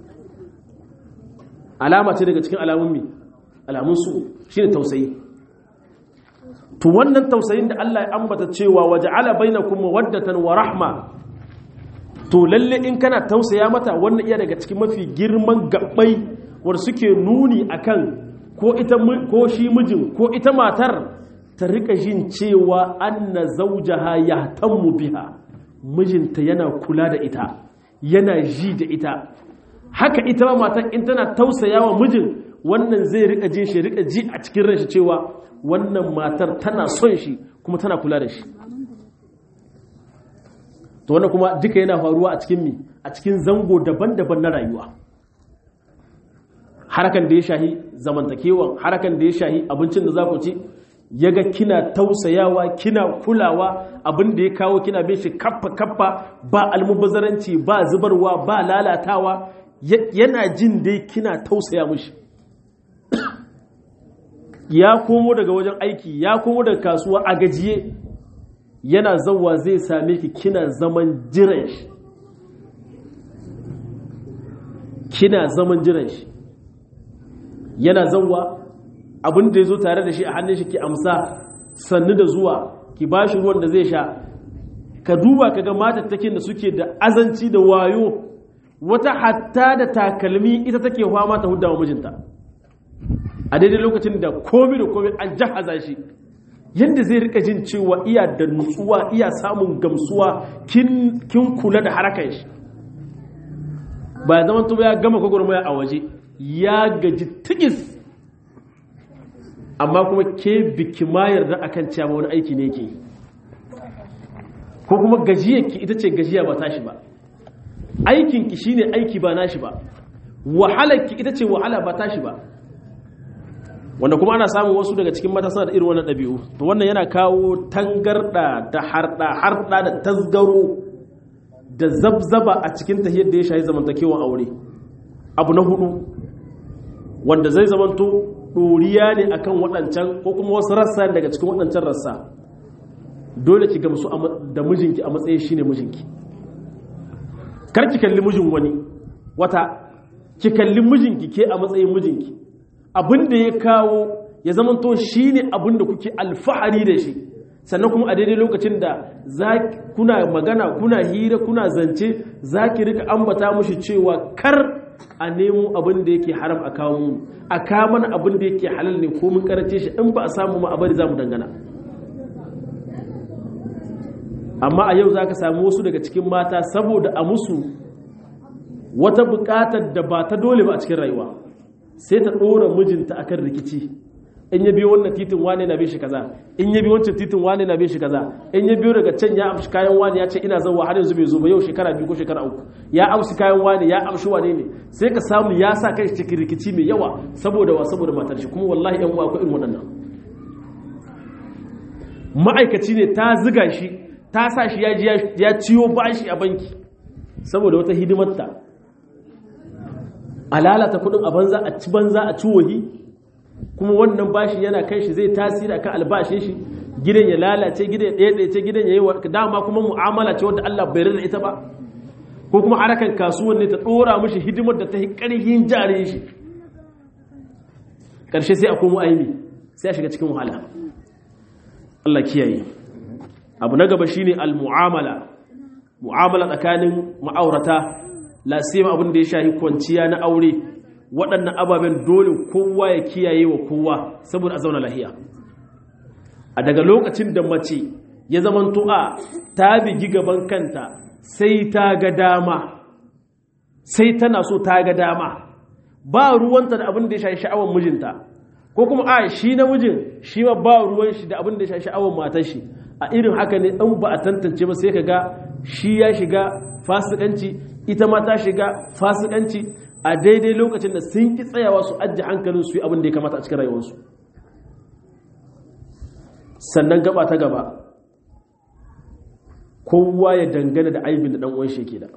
alama ce daga cikin alamun mi alamun su shine tausayi to wannan tausayin da Allah ya ambata cewa waja'ala bainakum mawaddatan wa rahma to lalle in kana tausaya mata wannan iya daga cikin mafi girman gabbai wanda suke nuni akan ko ita ko shi mijin ko ita matar ta rika jin cewa anna zawjaha yahtammu biha mijinta yana kula da ita yana ji da ita haka ita ma matar in tana tausayawa mijin wannan zai rika jin shi rika ji a cikin ranshi cewa wannan matar tana son shi kuma tana kula da shi to wannan kuma duka yana faruwa a cikin mi a cikin zango daban-daban na rayuwa harakan da ya shahi zamantakewan harakan da ya shahi abincin da za ku ci ya ga kina tausayawa kina kulawa abin da ya kawo kina bin shi kaffa kaffa ba almubazaranci ba zubarwa ba lalatawa yana jin dai kina tausaya mushi ya komo daga wajen aiki ya komo daga kasuwa a gajiye yana zauwa zai same ki kina zaman jiran shi kina zaman jiran shi yana zauwa abin da ya zo tare da shi a hannun shi ki amsa sannu da zuwa ki ba shi ruwan da zai sha ka duba ka ga matattakin da suke da azanci da wayo wata hatta da takalmi ita take fama ta hudda wa mijinta a daidai lokacin da komi da komi an jahaza shi yadda zai rika jin cewa iya da nutsuwa iya samun gamsuwa kin kula da harakan shi ba zaman tuba ya gama gwagwarmaya a waje ya gaji tigis amma kuma ke biki ma yarda akan cewa wani aiki ne ke ko kuma gajiyarki ita ce gajiya ba tashi ba aikinki shine aiki ba nashi ba wahalarki ita ce wahala ba tashi ba wanda kuma ana samun wasu daga cikin mata suna da irin wannan ɗabi'u to wannan yana kawo tangarɗa da harɗa harɗa da tasgaro da zabzaba a cikin tahiyar da ya shahi zamantakewan aure abu na hudu wanda zai zamanto ɗoriya ne akan waɗancan ko kuma wasu rassa daga cikin waɗancan rassa dole ki gamsu da mijinki a matsayin shine mijinki kar ki kalli mijin wani wata ki kalli mijinki ke a matsayin mijinki abin da ya kawo ya zamanto shi ne abin da kuke alfahari da shi sannan kuma a daidai lokacin da kuna magana kuna hira kuna zance za ki rika ambata mushi cewa kar a nemo abin da yake haram a kawo mu a kamana abin da yake halal ne ko mun karace shi in ba a samu ma a bari za mu dangana amma a yau za ka samu wasu daga cikin mata saboda a musu wata bukatar da ba ta dole ba a cikin rayuwa sai ta ɗora mijinta akan rikici in ya biyo wannan titin wane na bishi kaza in ya biyo wancan titin wane na bishi kaza in ya biyo daga can ya amshi kayan wane ya ce ina zauwa har yanzu bai zo ba yau shekara biyu ko shekara uku ya amshi kayan wane ya amshi wane ne sai ka samu ya sa kai cikin rikici mai yawa saboda wa saboda matar shi kuma wallahi yan uwa akwai irin waɗannan ma'aikaci ne ta ziga shi ta sa shi ya ciyo bashi a banki saboda wata hidimarta a lalata kudin a banza a ci banza a ci wahi kuma wannan bashi yana kai shi zai tasiri akan albashin shi gidan ya lalace gidan ya ɗaya gidan ya yi dama kuma mu'amala ce wadda Allah bai rada ita ba ko kuma harakan kasuwan ne ta ɗora mishi hidimar da ta yi ƙarfin jarin shi ƙarshe sai a komo aini sai a shiga cikin wahala Allah kiyaye abu na gaba shine al-mu'amala mu'amala tsakanin ma'aurata lasima abin da ya shahi kwanciya na aure waɗannan ababen dole kowa ya kiyaye wa kowa saboda a zauna lahiya a daga lokacin da mace ya zama tu'a ta bigi gaban kanta sai ta ga dama sai tana so ta ga dama ba ruwanta da abin da ya shahi sha'awar mijinta ko kuma a shi na mijin shi ma ba ruwan shi da abin da ya shahi sha'awar matar shi a irin haka ne in ba a tantance ba sai ka ga shi ya shiga fasikanci ita ma ta shiga fasikanci a daidai lokacin da sun ki tsayawa su ajiye hankalin su yi abin da ya kamata a cikin rayuwarsu sannan gaba ta gaba kowa ya dangana da aibin da ɗan'uwan shi ke da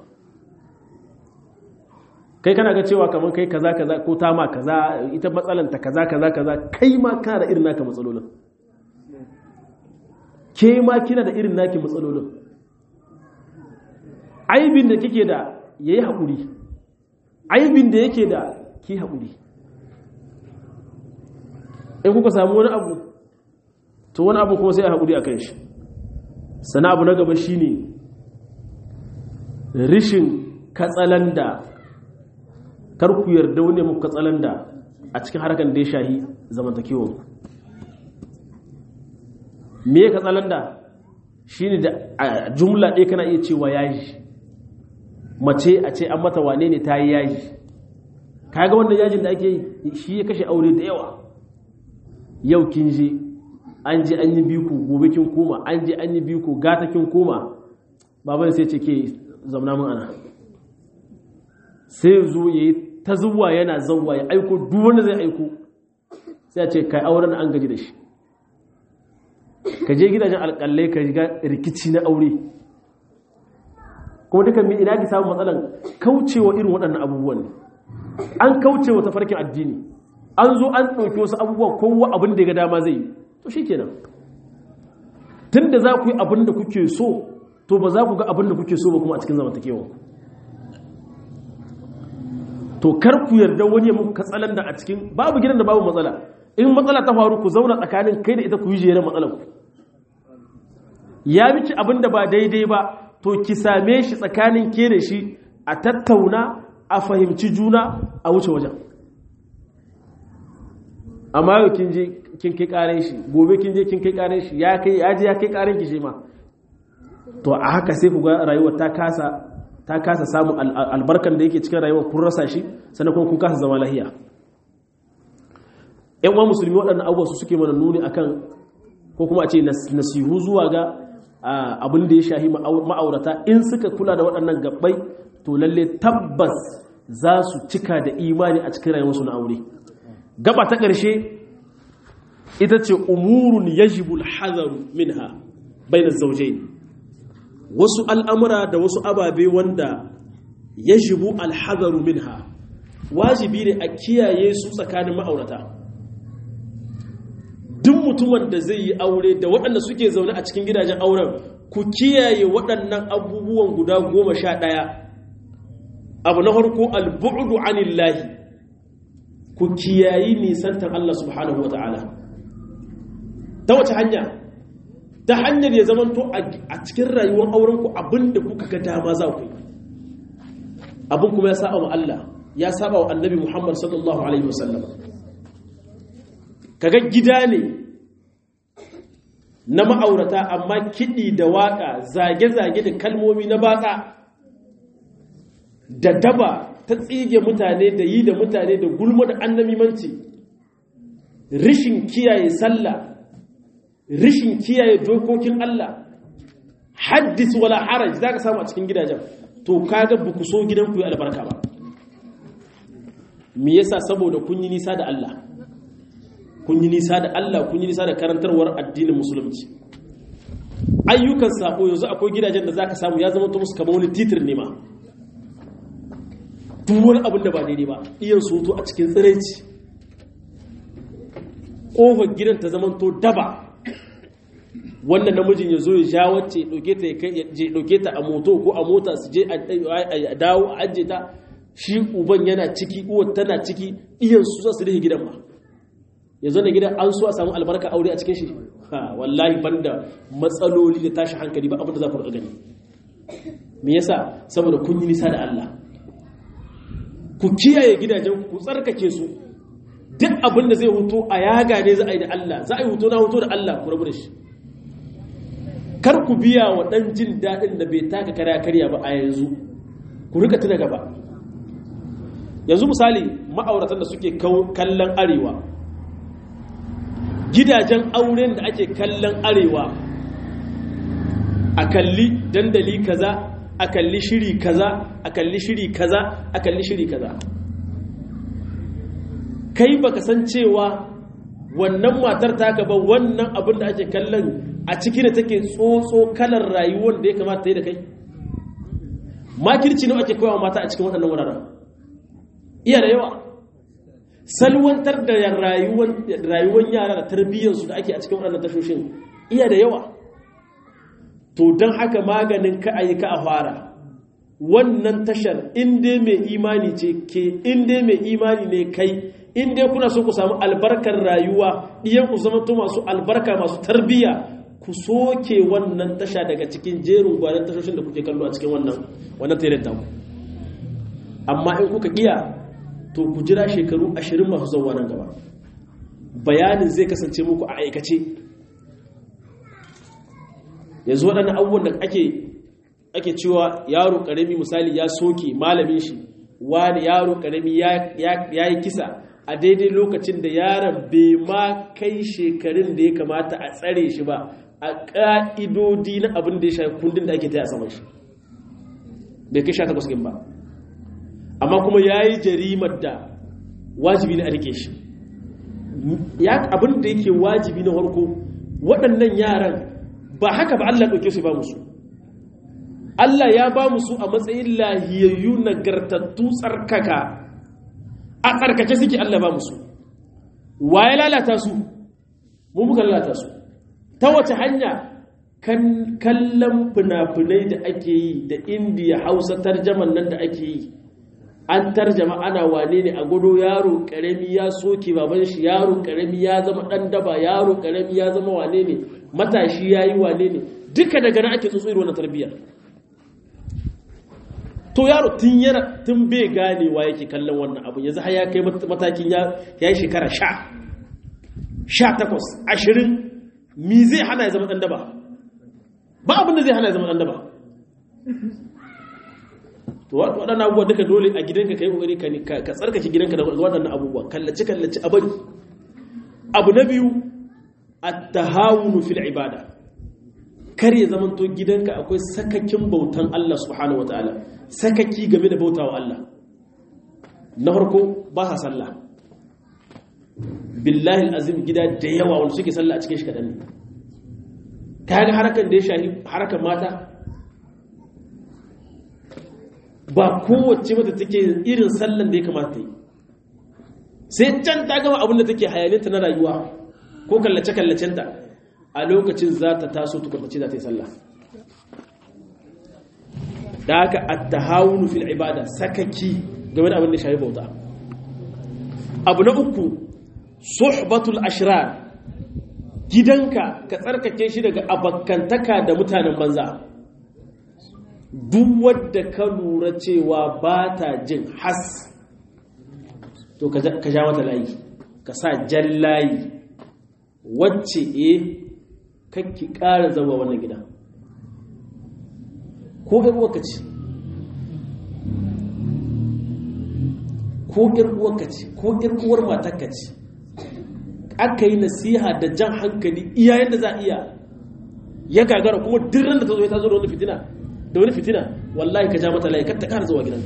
kai kana ga cewa kamar kai kaza kaza ko ta ma kaza ita matsalanta kaza kaza kaza kai ma kana da irin naka matsalolin ke ma kina da irin naki matsalolin aibin da kike da yayi haƙuri aibin da yake da ki haƙuri in kuka samu wani abu to wani abu kuma sai a haƙuri a kan shi sana abu na gaba shine rishin katsalanda karku yarda wani muku katsalanda a cikin harkar da ya shahi zamantakewar me ya katsalanda shine da jumla ɗaya kana iya cewa yaji mace a ce an mata wane ne ta yi yaji kaga wannan yajin da ake yi shi ya kashe aure da yawa yau kin je an je an yi biku gobe kin koma an je an yi biku gata kin koma baban sai ce ke zamna mun ana sai zo ya yi ta zuwa yana zauwa ya aiko duk wanda zai aiko sai a ce kai auren an gaji da shi ka je gidajen alƙalai ka riga rikici na aure kuma dukan mi ina ki samu matsalan kaucewa irin waɗannan abubuwan ne an kaucewa tafarkin addini an zo an ɗauki wasu abubuwa kowa abin da ya ga dama zai yi to shi kenan tun da za ku yi abin da kuke so to ba za ku ga abin da kuke so ba kuma a cikin zamantakewa to kar ku yarda wani ya muku katsalan da a cikin babu gidan da babu matsala in matsala ta faru ku zauna tsakanin kai da ita ku yi jere matsalar ku ya miki abin da ba daidai ba to ki same shi tsakanin ke da shi a tattauna a fahimci juna a wuce wajen amma yau kin je kin kai karen shi gobe kin je kin kai karen shi ya kai ya je ya kai karen ki shi ma to a haka sai ku ga rayuwar ta kasa ta kasa samun albarkan da yake cikin rayuwar kun rasa shi sannan kuma kun kasa zama lahiya yan uwan musulmi waɗannan abubuwa su suke mana nuni akan ko kuma a ce nasihu zuwa ga abin da ya shahi ma'aurata in suka kula da waɗannan gabbai to lalle tabbas za su cika da imani a cikin rayuwarsu na aure gaba ta ƙarshe ita ce umurun yajibul hazaru minha bainar zaujai wasu al'amura da wasu ababe wanda yajibu alhazaru minha wajibi ne a kiyaye su tsakanin ma'aurata duk mutumin da zai yi aure da waɗanda suke zaune a cikin gidajen auren ku kiyaye waɗannan abubuwan guda goma sha ɗaya abu na harko albu'udu anillahi ku kiyayi nisantar Allah subhanahu wa ta'ala ta wace hanya ta hanyar ya zamanto a cikin rayuwar aurenku abinda kuka ga dama za ku yi abin kuma ya saba wa Allah ya saba wa annabi Muhammad sallallahu alaihi wasallam kaga gida ne na ma'aurata amma kiɗi da waƙa zage-zage da kalmomi na batsa da daba ta tsige mutane da yi da mutane da gulma da annamimanci rishin kiyaye sallah rishin kiyaye dokokin Allah haddis wala haraj za ka samu a cikin gidajen to kaga ba ku so gidan ku yi albarka ba me yasa saboda kun yi nisa da Allah kun yi nisa da Allah kun yi nisa da karantarwar addinin musulunci ayyukan sako yanzu akwai gidajen da zaka samu ya zama to musu kamar wani titir ne ma duk wani abin da ba daidai ba iyan soto a cikin tsiraici ƙofar gidan ta zama to daba wannan namijin ya zo ya sha wacce ɗauke ta ya ɗauke ta a moto ko a mota su je a dawo a ajiye ta shi uban yana ciki uwar tana ciki iyan su za su rike gidan ba ya zo da gidan an so a samu albarka aure a cikin shi ha wallahi banda matsaloli da tashi hankali ba abin da za ku gani me yasa saboda kun yi nisa da Allah ku kiyaye gidajen ku tsarkake su duk abin da zai hutu a yaga ne za a yi da Allah za a yi hutu na hutu da Allah ku rabu da shi kar ku biya wa ɗan jin daɗin da bai taka karya karya ba a yanzu ku rika tuna gaba yanzu misali ma'auratan da suke kallon arewa gidajen auren da ake kallon arewa a kalli dandali kaza a kalli shiri kaza a kalli shiri kaza a kalli shiri kaza kai baka san cewa wannan matar taka ba wannan abin da ake kallon a ciki da take tsotso kalar rayuwar da ya kamata yi da kai makirci ne ake koyawa mata a cikin waɗannan wuraren iya da yawa salwantar da rayuwar yara da tarbiyyarsu da ake a cikin waɗannan tashoshin iya da yawa to don haka maganin ka a yi ka a fara wannan tashar inda mai imani ce ke inda mai imani ne kai inda kuna so ku samu albarkar rayuwa ɗiyan ku zama to masu albarka masu tarbiyya ku soke wannan tasha daga cikin jerin gwanin tashoshin da kuke kallo a cikin wannan wannan tairin taku amma in kuka iya to ku jira shekaru ashirin masu zauwa nan gaba bayanin zai kasance muku a aikace yanzu waɗannan abubuwan da ake ake cewa yaro ƙarami misali ya soke malamin shi wani yaro ƙarami ya yi kisa a daidai lokacin da yaron bai ma kai shekarun da ya kamata a tsare shi ba a ƙa'idodi na abin da ya shafi kundin da ake ta a saman shi bai kai sha takwas ba amma kuma ya yi jarimar da wajibi na a rike shi abin da yake wajibi na harko waɗannan yaran ba haka ba Allah ɗauke su ba musu Allah ya ba musu a matsayin lahiyayyu nagartattu tsarkaka a tsarkace suke Allah ba musu wa ya lalata su mu muka lalata su ta wace hanya kallon fina-finai da ake yi da indiya hausa tarjaman nan da ake yi an tarjama ana wane ne a gudu yaro karami ya soke baban shi yaro karami ya zama dan daba yaro karami ya zama wane ne matashi ya yi wane ne duka daga nan ake tsotso irin tarbiyyar to yaro tun yana tun bai ganewa yake kallon wannan abu yanzu har ya kai matakin ya yi shekara sha sha takwas ashirin mi zai hana ya zama dan daba ba abin da zai hana ya zama dan daba to waɗannan abubuwa duka dole a gidanka ka yi ƙoƙari ka tsarkake gidanka da waɗannan abubuwa kallaci kallaci a bari abu na biyu a tahawunu fil ibada kar ya zama to gidanka akwai sakakin bautan Allah subhanahu wa ta'ala sakaki game da bautawa Allah na farko ba sa sallah billahi azim gida da yawa wanda suke sallah a cikin shi kaɗan ne kaga harakan da ya shahi harakan mata ba kowace mata take irin sallan da ya kamata yi sai can ta gama abin da take hayaninta na rayuwa ko kallace-kallacenta a lokacin za ta taso tukurtace za ta yi sallah da haka attahawunu fil ibada sakaki game da abin da shafi bauta abu na uku suhbatul ashrar gidanka ka tsarkake shi daga abakantaka da mutanen banza duk wadda ka lura cewa ba ta jin has to ka ja mata layi ka sa jan layi wacce e kakki ƙara zama wannan gida ko uwarka ce ko uwarka ce ko uwar matakka ce aka yi nasiha da jan hankali iyayen da za a iya ya gagara kuma dirran da ta zo ya ta zo da wani fitina da wani fitina wallahi ka ja mata layi kar ta ƙara zuwa gidanka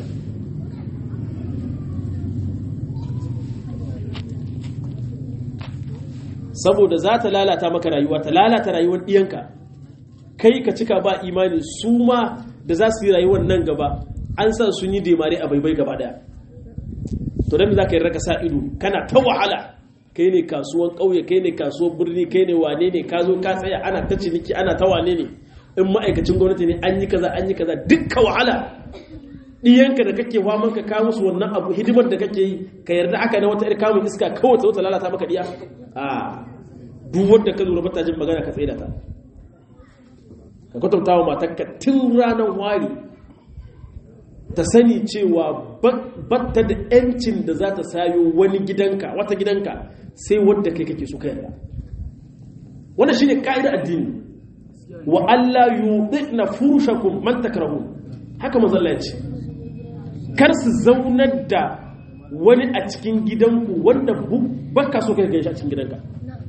saboda za ta lalata maka rayuwa ta lalata rayuwar ɗiyanka kai ka cika ba imani su ma da za su yi rayuwar nan gaba an san sun yi demare a baibai gaba daya to dan za ka yi raka sa ido kana ta wahala kai ne kasuwan ƙauye kai ne kasuwan birni kai ne wane ne ka zo ka tsaya ana ta ciniki ana ta wane ne in ma'aikacin gwamnati ne an yi kaza an yi kaza dukka wahala ɗiyanka da kake faman ka kawo musu wannan abu hidimar da kake yi ka yarda haka na wata ƴar kamun iska kawai ta wata lalata maka ɗiya a duk wanda ka lura bata jin magana ka tsaye da ta ka kwatanta wa matarka tun ranar wari ta sani cewa batta da ‘yancin da za ta sayo wani gidanka wata gidanka sai wadda kai kake so ka yarda wannan shine ka'idar addini wa Allah yudhina furushakum man takrahun haka manzo Allah ya ce kar su zaunar da wani a cikin gidanku wanda baka so kai gaishe a cikin gidanka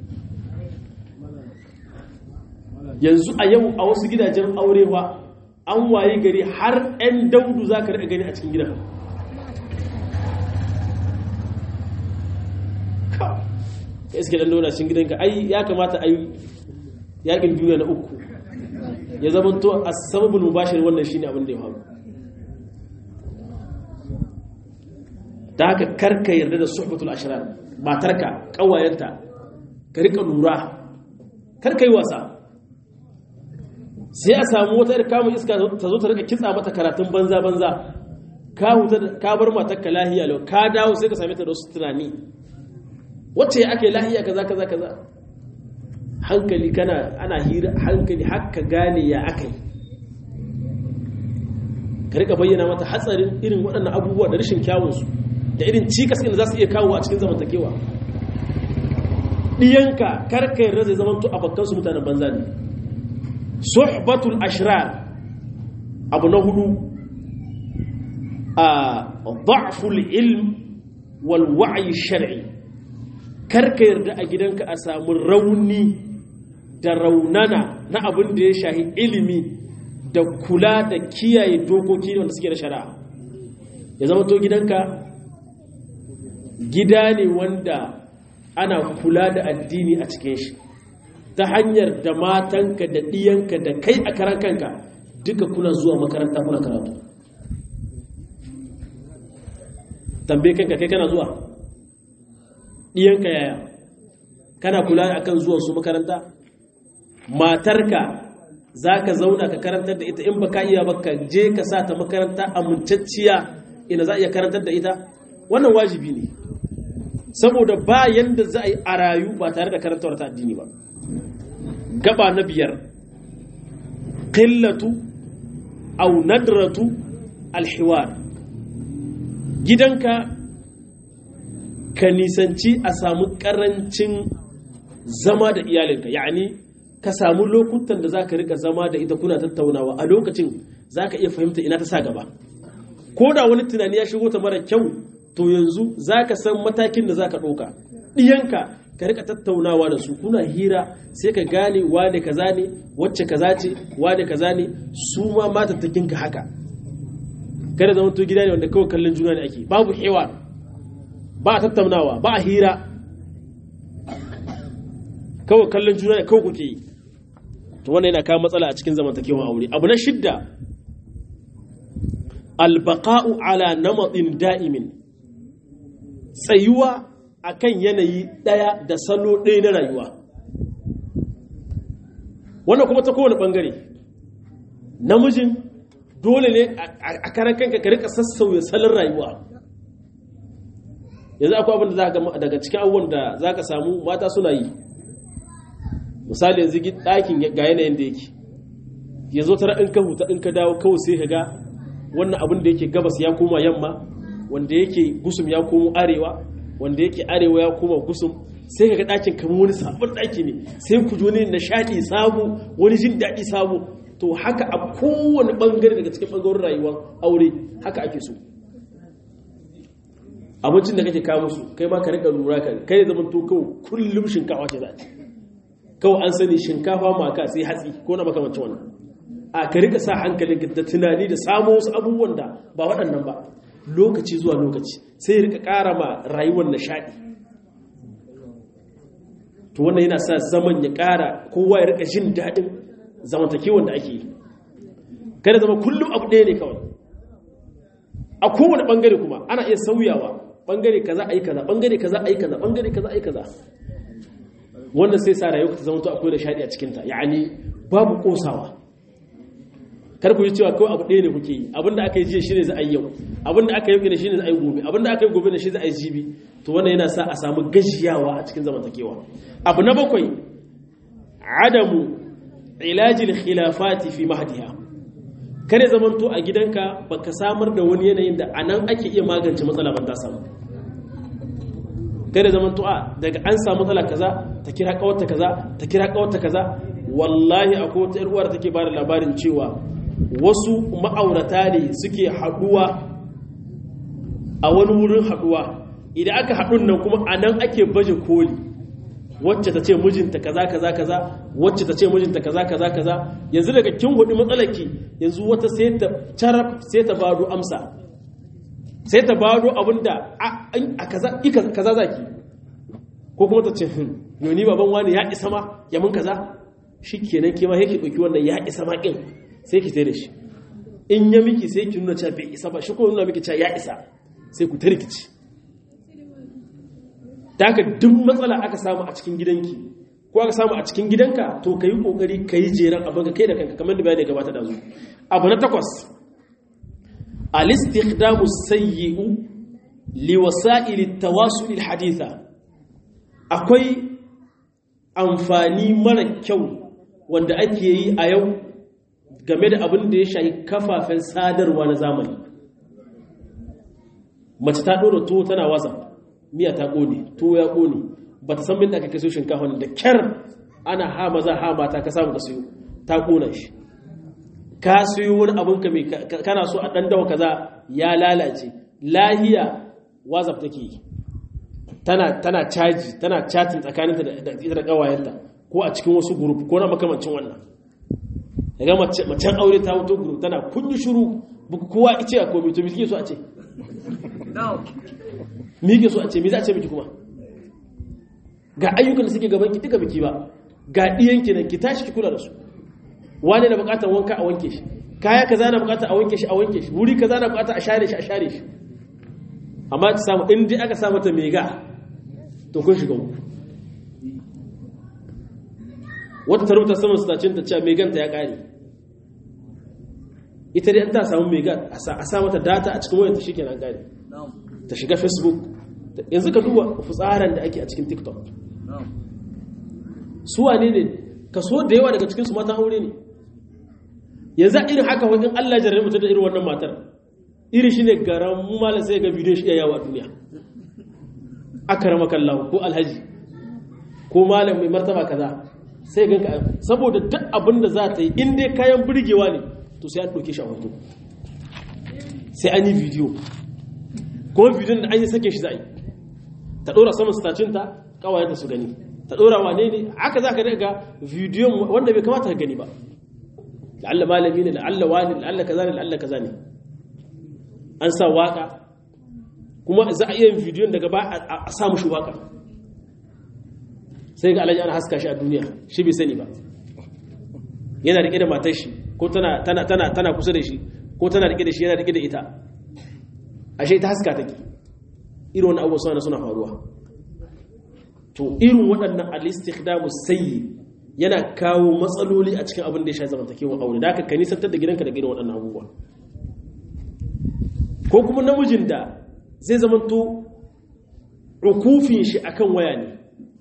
yanzu a yau a wasu gidajen aure ba an waye gari har 'yan daudu za ka gani a cikin gidan ka iske dan dauna cikin gidanka ai ya kamata ai yakin duniya na uku ya zama to a sababin mubashir wannan shine abin da ya faru da haka karka yarda da suhbatul ashrar matarka kawayenta ka rika lura karka yi wasa sai a samu wata yar kamun iska ta zo ta rika kitsa mata karatun banza banza ka huta ka bar matarka lahiya lau ka dawo sai ka same ta da wasu tunani wacce ake lahiya kaza kaza kaza hankali kana ana hira hankali haka gane ya akai ka rika bayyana mata hatsarin irin waɗannan abubuwa da rashin kyawunsu da irin cikas da za su iya kawo a cikin zamantakewa ɗiyanka karka yarda zai zamanto a bakkansu mutanen banza ne suhbatul ashrar abu na hudu a da'ful ilm wal wa'yi shar'i karka yarda a gidanka a samu rauni da raunana na abin da ya shahi ilimi da kula da kiyaye dokoki wanda suke da shari'a ya zama to gidanka gida ne wanda ana kula da addini a cikin shi ta hanyar da matanka da ɗiyanka da kai a karan kanka duka kuna zuwa makaranta kuna karatu tambaye kanka kai kana zuwa ɗiyanka yaya kana kula a kan zuwan su makaranta matarka za ka zauna ka karantar da ita in ba ka iya ba ka je ka sa ta makaranta amincacciya ina za a iya karantar da ita wannan wajibi ne saboda ba yanda za a yi a rayu ba tare da karantawar ta addini ba gaba na biyar qillatu aw nadratu alhiwar gidanka ka nisanci a samu karancin zama da iyalinka yani ka samu lokutan da za ka rika zama da ita kuna tattaunawa a lokacin za ka iya fahimta ina ta sa gaba ko da wani tunani ya shigo ta mara kyau to yanzu za ka san matakin da za ka ɗauka ɗiyanka ka rika tattaunawa da su kuna hira sai ka gane wane kaza ne wacce kaza ce wane kaza ne su ma matattakin ka haka kada zama to gida ne wanda kawai kallon juna ne ake babu hewa ba a tattaunawa ba a hira kawai kallon juna ne kawai kuke yi to wannan yana kawo matsala a cikin zamantakewa aure abu na shidda albaqa'u ala namatin da'imin tsayuwa akan yanayi daya da salo ɗaya na rayuwa wannan kuma ta kowane bangare namijin dole ne a karan kanka ka rika sassauya salon rayuwa yanzu akwai abin da za ka daga cikin abubuwan da za ka samu mata suna yi misali yanzu ɗakin ga yanayin da yake ya zo tara in ka huta in ka dawo kawai sai ka ga wannan abin da yake gabas ya koma yamma wanda yake gusum ya komo arewa wanda yake arewa ya koma gusum sai ka ga ɗakin kamar wani sabon ɗaki ne sai ku ji nishaɗi sabo wani jin daɗi sabo to haka a kowane ɓangare daga cikin ɓangaren rayuwar aure haka ake so abincin da kake kawo musu kai ma ka riƙa lura ka kai zaman to kawai kullum shinkafa ce za kawai an sani shinkafa maka sai hatsi ko na makamancin wannan a ka rika sa hankalin da tunani da samo wasu abubuwan da ba waɗannan ba lokaci zuwa lokaci sai ya rika ƙara ma rayuwar nishaɗi to wannan yana sa zaman ya ƙara kowa ya rika jin daɗin zamantakewan da ake yi kada zama kullum abu ɗaya ne kawai a kowane ɓangare kuma ana iya sauyawa ɓangare kaza a yi kaza ɓangare kaza a yi kaza ɓangare kaza a yi kaza wanda sai sa rayuwa ta zama to akwai da shaɗi a cikinta ya'ani babu ƙosawa kar ku ji cewa kawai abu ɗaya ne kuke yi abinda aka yi jiya shine za a yi yau abinda aka yi ne shine za a yi gobe abinda aka yi gobe ne shi za a yi jibi to wannan yana sa a samu gajiyawa a cikin zamantakewa abu na bakwai adamu ilajil khilafati fi mahdiha kare zamanto a gidanka baka samar da wani yanayin da anan ake iya magance matsala ban ta samu kare zamanto a daga an samu matsala kaza ta kira kawarta kaza ta kira kawarta kaza wallahi akwai wata yar uwar take bada labarin cewa wasu ma'aurata ne suke haduwa a wani wurin haduwa idan aka haɗun nan kuma a nan ake baje koli wacce ta ce mijinta kaza kaza kaza wacce ta ce mijinta kaza kaza kaza yanzu daga kin hudu matsalaki yanzu wata sai ta carab sai ta bado amsa sai ta bado abinda a kaza kaza zaki ko kuma ta ce yoni baban wani ya isa ma ya mun kaza shikenan ke ma yake dauki wannan ya isa ma kin sai ki da shi in ya miki sai ki nuna cewa bai isa ba shi ko nuna miki cewa ya isa sai ku tarkici ta haka duk matsala aka samu a cikin gidanki ko aka samu a cikin gidanka to ka yi ƙoƙari ka yi jeran abin ka kai da kanka kamar da bayani gabata da zu abu na takwas al-istikhdamu sayyi'u li wasa'il at-tawasul al-haditha akwai amfani mara kyau wanda ake yi a yau game da abin da ya shafi kafafen sadarwa na zamani mace ta ɗora tuwo tana wasa miya ta ƙone tuwo ya ƙone ba ta san binda aka kaso shinkafa da kyar ana ha maza ha mata ka samu ka siyo ta ƙona shi ka siyo wani abin ka mai kana so a ɗan dawa kaza ya lalace lahiya wazaf take yi tana tana caji tana chatting tsakaninta da ita da ƙawayenta ko a cikin wasu group ko na makamancin wannan daga macen aure ta wuto group tana kun yi shiru kowa ice a komai to me suke so a ce mi ke so a ce mi za a ce miki kuma ga ayyukan da suke gaban ki duka biki ba ga ɗiyanki nan ki tashi ki kula da su wani na bukatar wanka a wanke shi kaya kaza na bukatar a wanke shi a wanke shi wuri kaza na bukatar a share shi a share shi amma ta samu in dai aka samu ta mega to kun shiga uku wata tarauta saman sitacin ta cewa meganta ya kare ita dai an ta samu mega a sa mata data a cikin wayarta shikenan gane ta shiga facebook yanzu ka duba fitsarin da ake a cikin tiktok su wane ne kaso da yawa daga cikinsu matan aure ne yanzu irin haka wajen allah jarrabe mutum da irin wannan matar iri shi ne garan malar sai ga bidiyon shi iya yawa a duniya aka rama kallawa ko alhaji ko malam mai martaba kaza sai ganka saboda duk abin da za ta yi in dai kayan burgewa ne to sai an ɗauke shi a hoto sai an yi bidiyo kuma bidiyon da an yi sake shi za a yi ta ɗora saman stacinta kawayenta su gani ta ɗora wane ne haka za ka daga bidiyon wanda bai kamata ka gani ba la'alla malami ne la'alla wani la'alla kaza ne la'alla kaza ne an sa waka kuma za a iya bidiyon daga ba a sa mushi waka sai ga alaji ana haska shi a duniya shi bai sani ba yana rike da matar shi ko tana kusa da shi ko tana rike da shi yana rike da ita ashe ta haska take irin wani abubuwa suna suna faruwa to irin waɗannan al-istikhdamu sayyi yana kawo matsaloli a cikin abin da ya shafi zamantakewa aure da aka ka nisantar da gidanka da irin waɗannan abubuwa ko kuma namijin da zai zamanto ukufin shi akan waya ne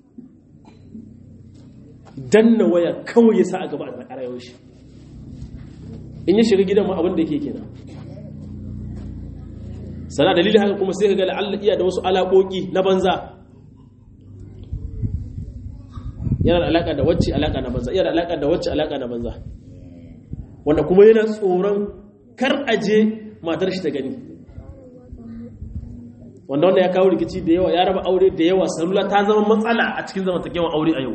danna waya kawai ya sa a gaba a rayuwar shi in ya shiga gidan ma abin da yake kenan sana dalilin haka kuma sai ka ga la'alla iya da wasu alaƙoƙi na banza yana da alaƙa da wacce alaƙa na banza yana da alaƙa da wacce alaƙa na banza wanda kuma yana tsoron kar aje matar shi ta gani wanda wanda ya kawo rikici da yawa ya raba aure da yawa salula ta zama matsala a cikin zamantakewan aure a yau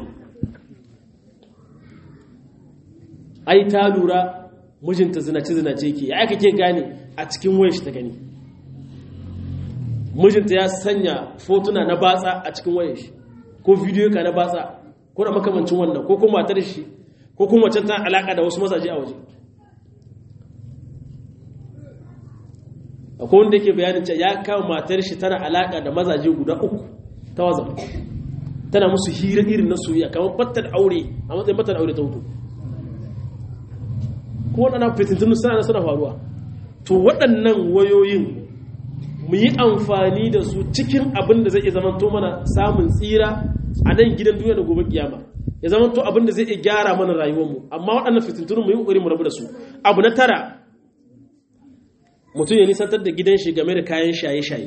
ai ta lura mijinta zinace-zinace ke ya aka ke gane a cikin wayar shi ta gani mijinta ya sanya fotuna na batsa a cikin wayar shi ko bidiyo ka na batsa ko da makamancin wannan ko kuma matar shi ko kuma wacce ta alaka da wasu mazaje a waje akwai wanda yake bayanin cewa ya kawo matar shi tana alaka da mazaje guda uku ta wazan tana musu hira irin na soyayya kamar battar aure a matsayin battar aure ta hutu ko waɗannan fitintunu suna suna faruwa to waɗannan wayoyin mu yi amfani da su cikin abin da zai iya zamanto mana samun tsira a nan gidan duniya da gobe kiyama ya zamanto abin da zai iya gyara mana rayuwarmu amma waɗannan fitintunun mu yi ƙoƙari mu rabu da su abu na tara mutum ya nisantar da gidan shi game da kayan shaye-shaye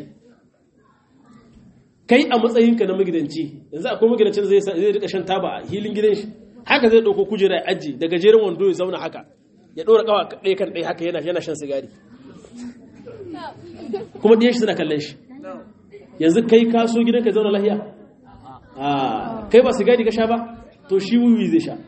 kai a matsayinka na magidanci yanzu akwai magidancin da zai rika shan taba a hilin gidan shi haka zai ɗauko kujera ya aji da gajeren wando ya zauna haka ya ɗora ƙawa ɗaya kan ɗaya haka yana shan sigari kuma ɗiyan shi suna kallon shi yanzu kai ka so gidan ka zauna lahiya kai ba sigari ka sha ba to shi wuyi zai sha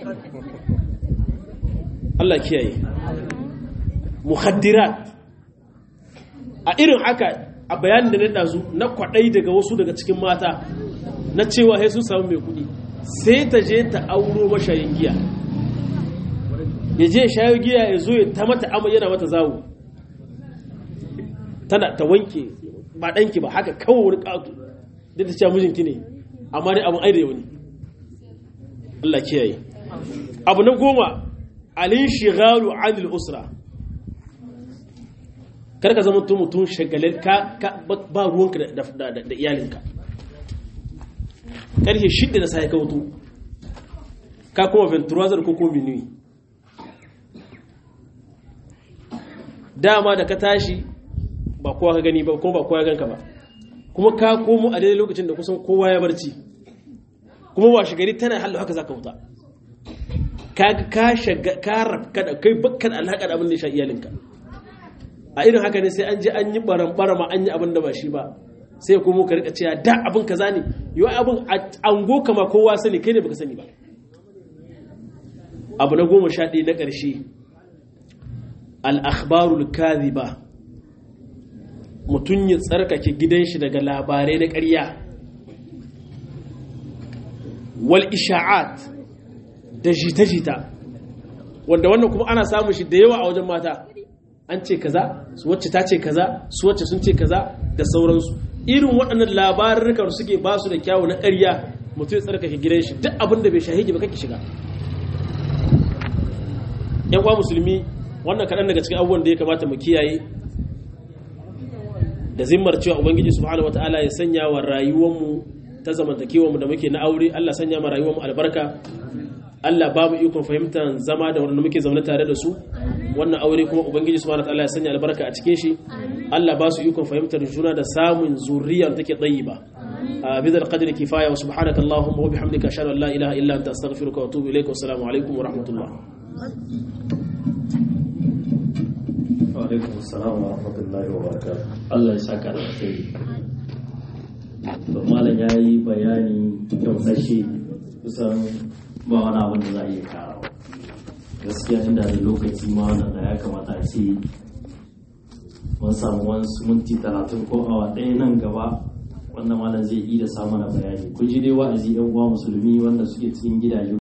Allah kiyaye muhaddirat a irin haka a bayanin da na ɗazu na kwaɗai daga wasu daga cikin mata na cewa sai sun samu mai kuɗi sai ta je ta auro mashayin giya ya je shayo giya ya zo ya ta mata amma yana mata zawo tana ta wanke ba ɗanki ba haka kawai wani ƙato da ta cewa mijinki ne amma ne abin aida wani Allah kiyaye abu na goma alin shigaru anil usra kar ka zama mutum shagalin ka ba ruwanka da iyalinka ƙarfe shidda na sai ka wuto ka kuma venturazar ko kuma minuyi dama da ka tashi ba kowa ka gani ba kuma ba kowa ya ganka ba kuma ka komo a daidai lokacin da kusan kowa ya barci kuma ba gari tana hallo haka za ka wuta ka ka shaga ka rabka da kai bakkan alhaka da abin da ya sha iyalinka a irin haka ne sai an je an yi baran barama an yi abin da ba shi ba sai kuma ka rika cewa da abin kaza ne yau abin ango kama kowa sani kai ne baka sani ba abu na goma sha ɗaya na ƙarshe al'akhbarul kadhiba mutum ya tsarkake gidan shi daga labarai na ƙarya wal isha'at da jita-jita wanda wannan kuma ana samun shi da yawa a wajen mata an ce kaza su wacce ta ce kaza su wacce sun ce kaza da sauransu irin waɗannan labarurrukan suke ba su da kyawu na ƙarya mutum ya tsarkake gidan shi duk abin da bai shahigi ba kake shiga yan kwa musulmi wannan kaɗan daga cikin abubuwan da ya kamata mu kiyaye da zimmar cewa ubangiji subhanahu wataala ya sanya wa rayuwarmu ta zamantakewarmu da muke na aure Allah sanya ma rayuwarmu albarka Allah ba mu ikon fahimtar zama da wanda muke zaune tare da su wannan aure kuma ubangiji subhanahu wataala ya sanya albarka a cikin shi Allah ba su ikon fahimtar juna da samun zuriya da take tayyiba بذا القدر كفاية وسبحانك اللهم وبحمدك أشهد أن لا إله إلا أنت أستغفرك وأتوب إليك والسلام عليكم ورحمة الله alaikum salam wa rahmatullahi wa barakatuh Allah ya saka da alheri to malam yayi bayani yausashe kusan ba wani abin da za a iya karawa gaskiya inda da lokaci ma wannan da ya kamata a ce mun samu wasu minti talatin ko awa ɗaya nan gaba wannan malam zai iya samu na bayani kun ji dai wa'azi yan uwa musulmi wanda suke cikin gidaje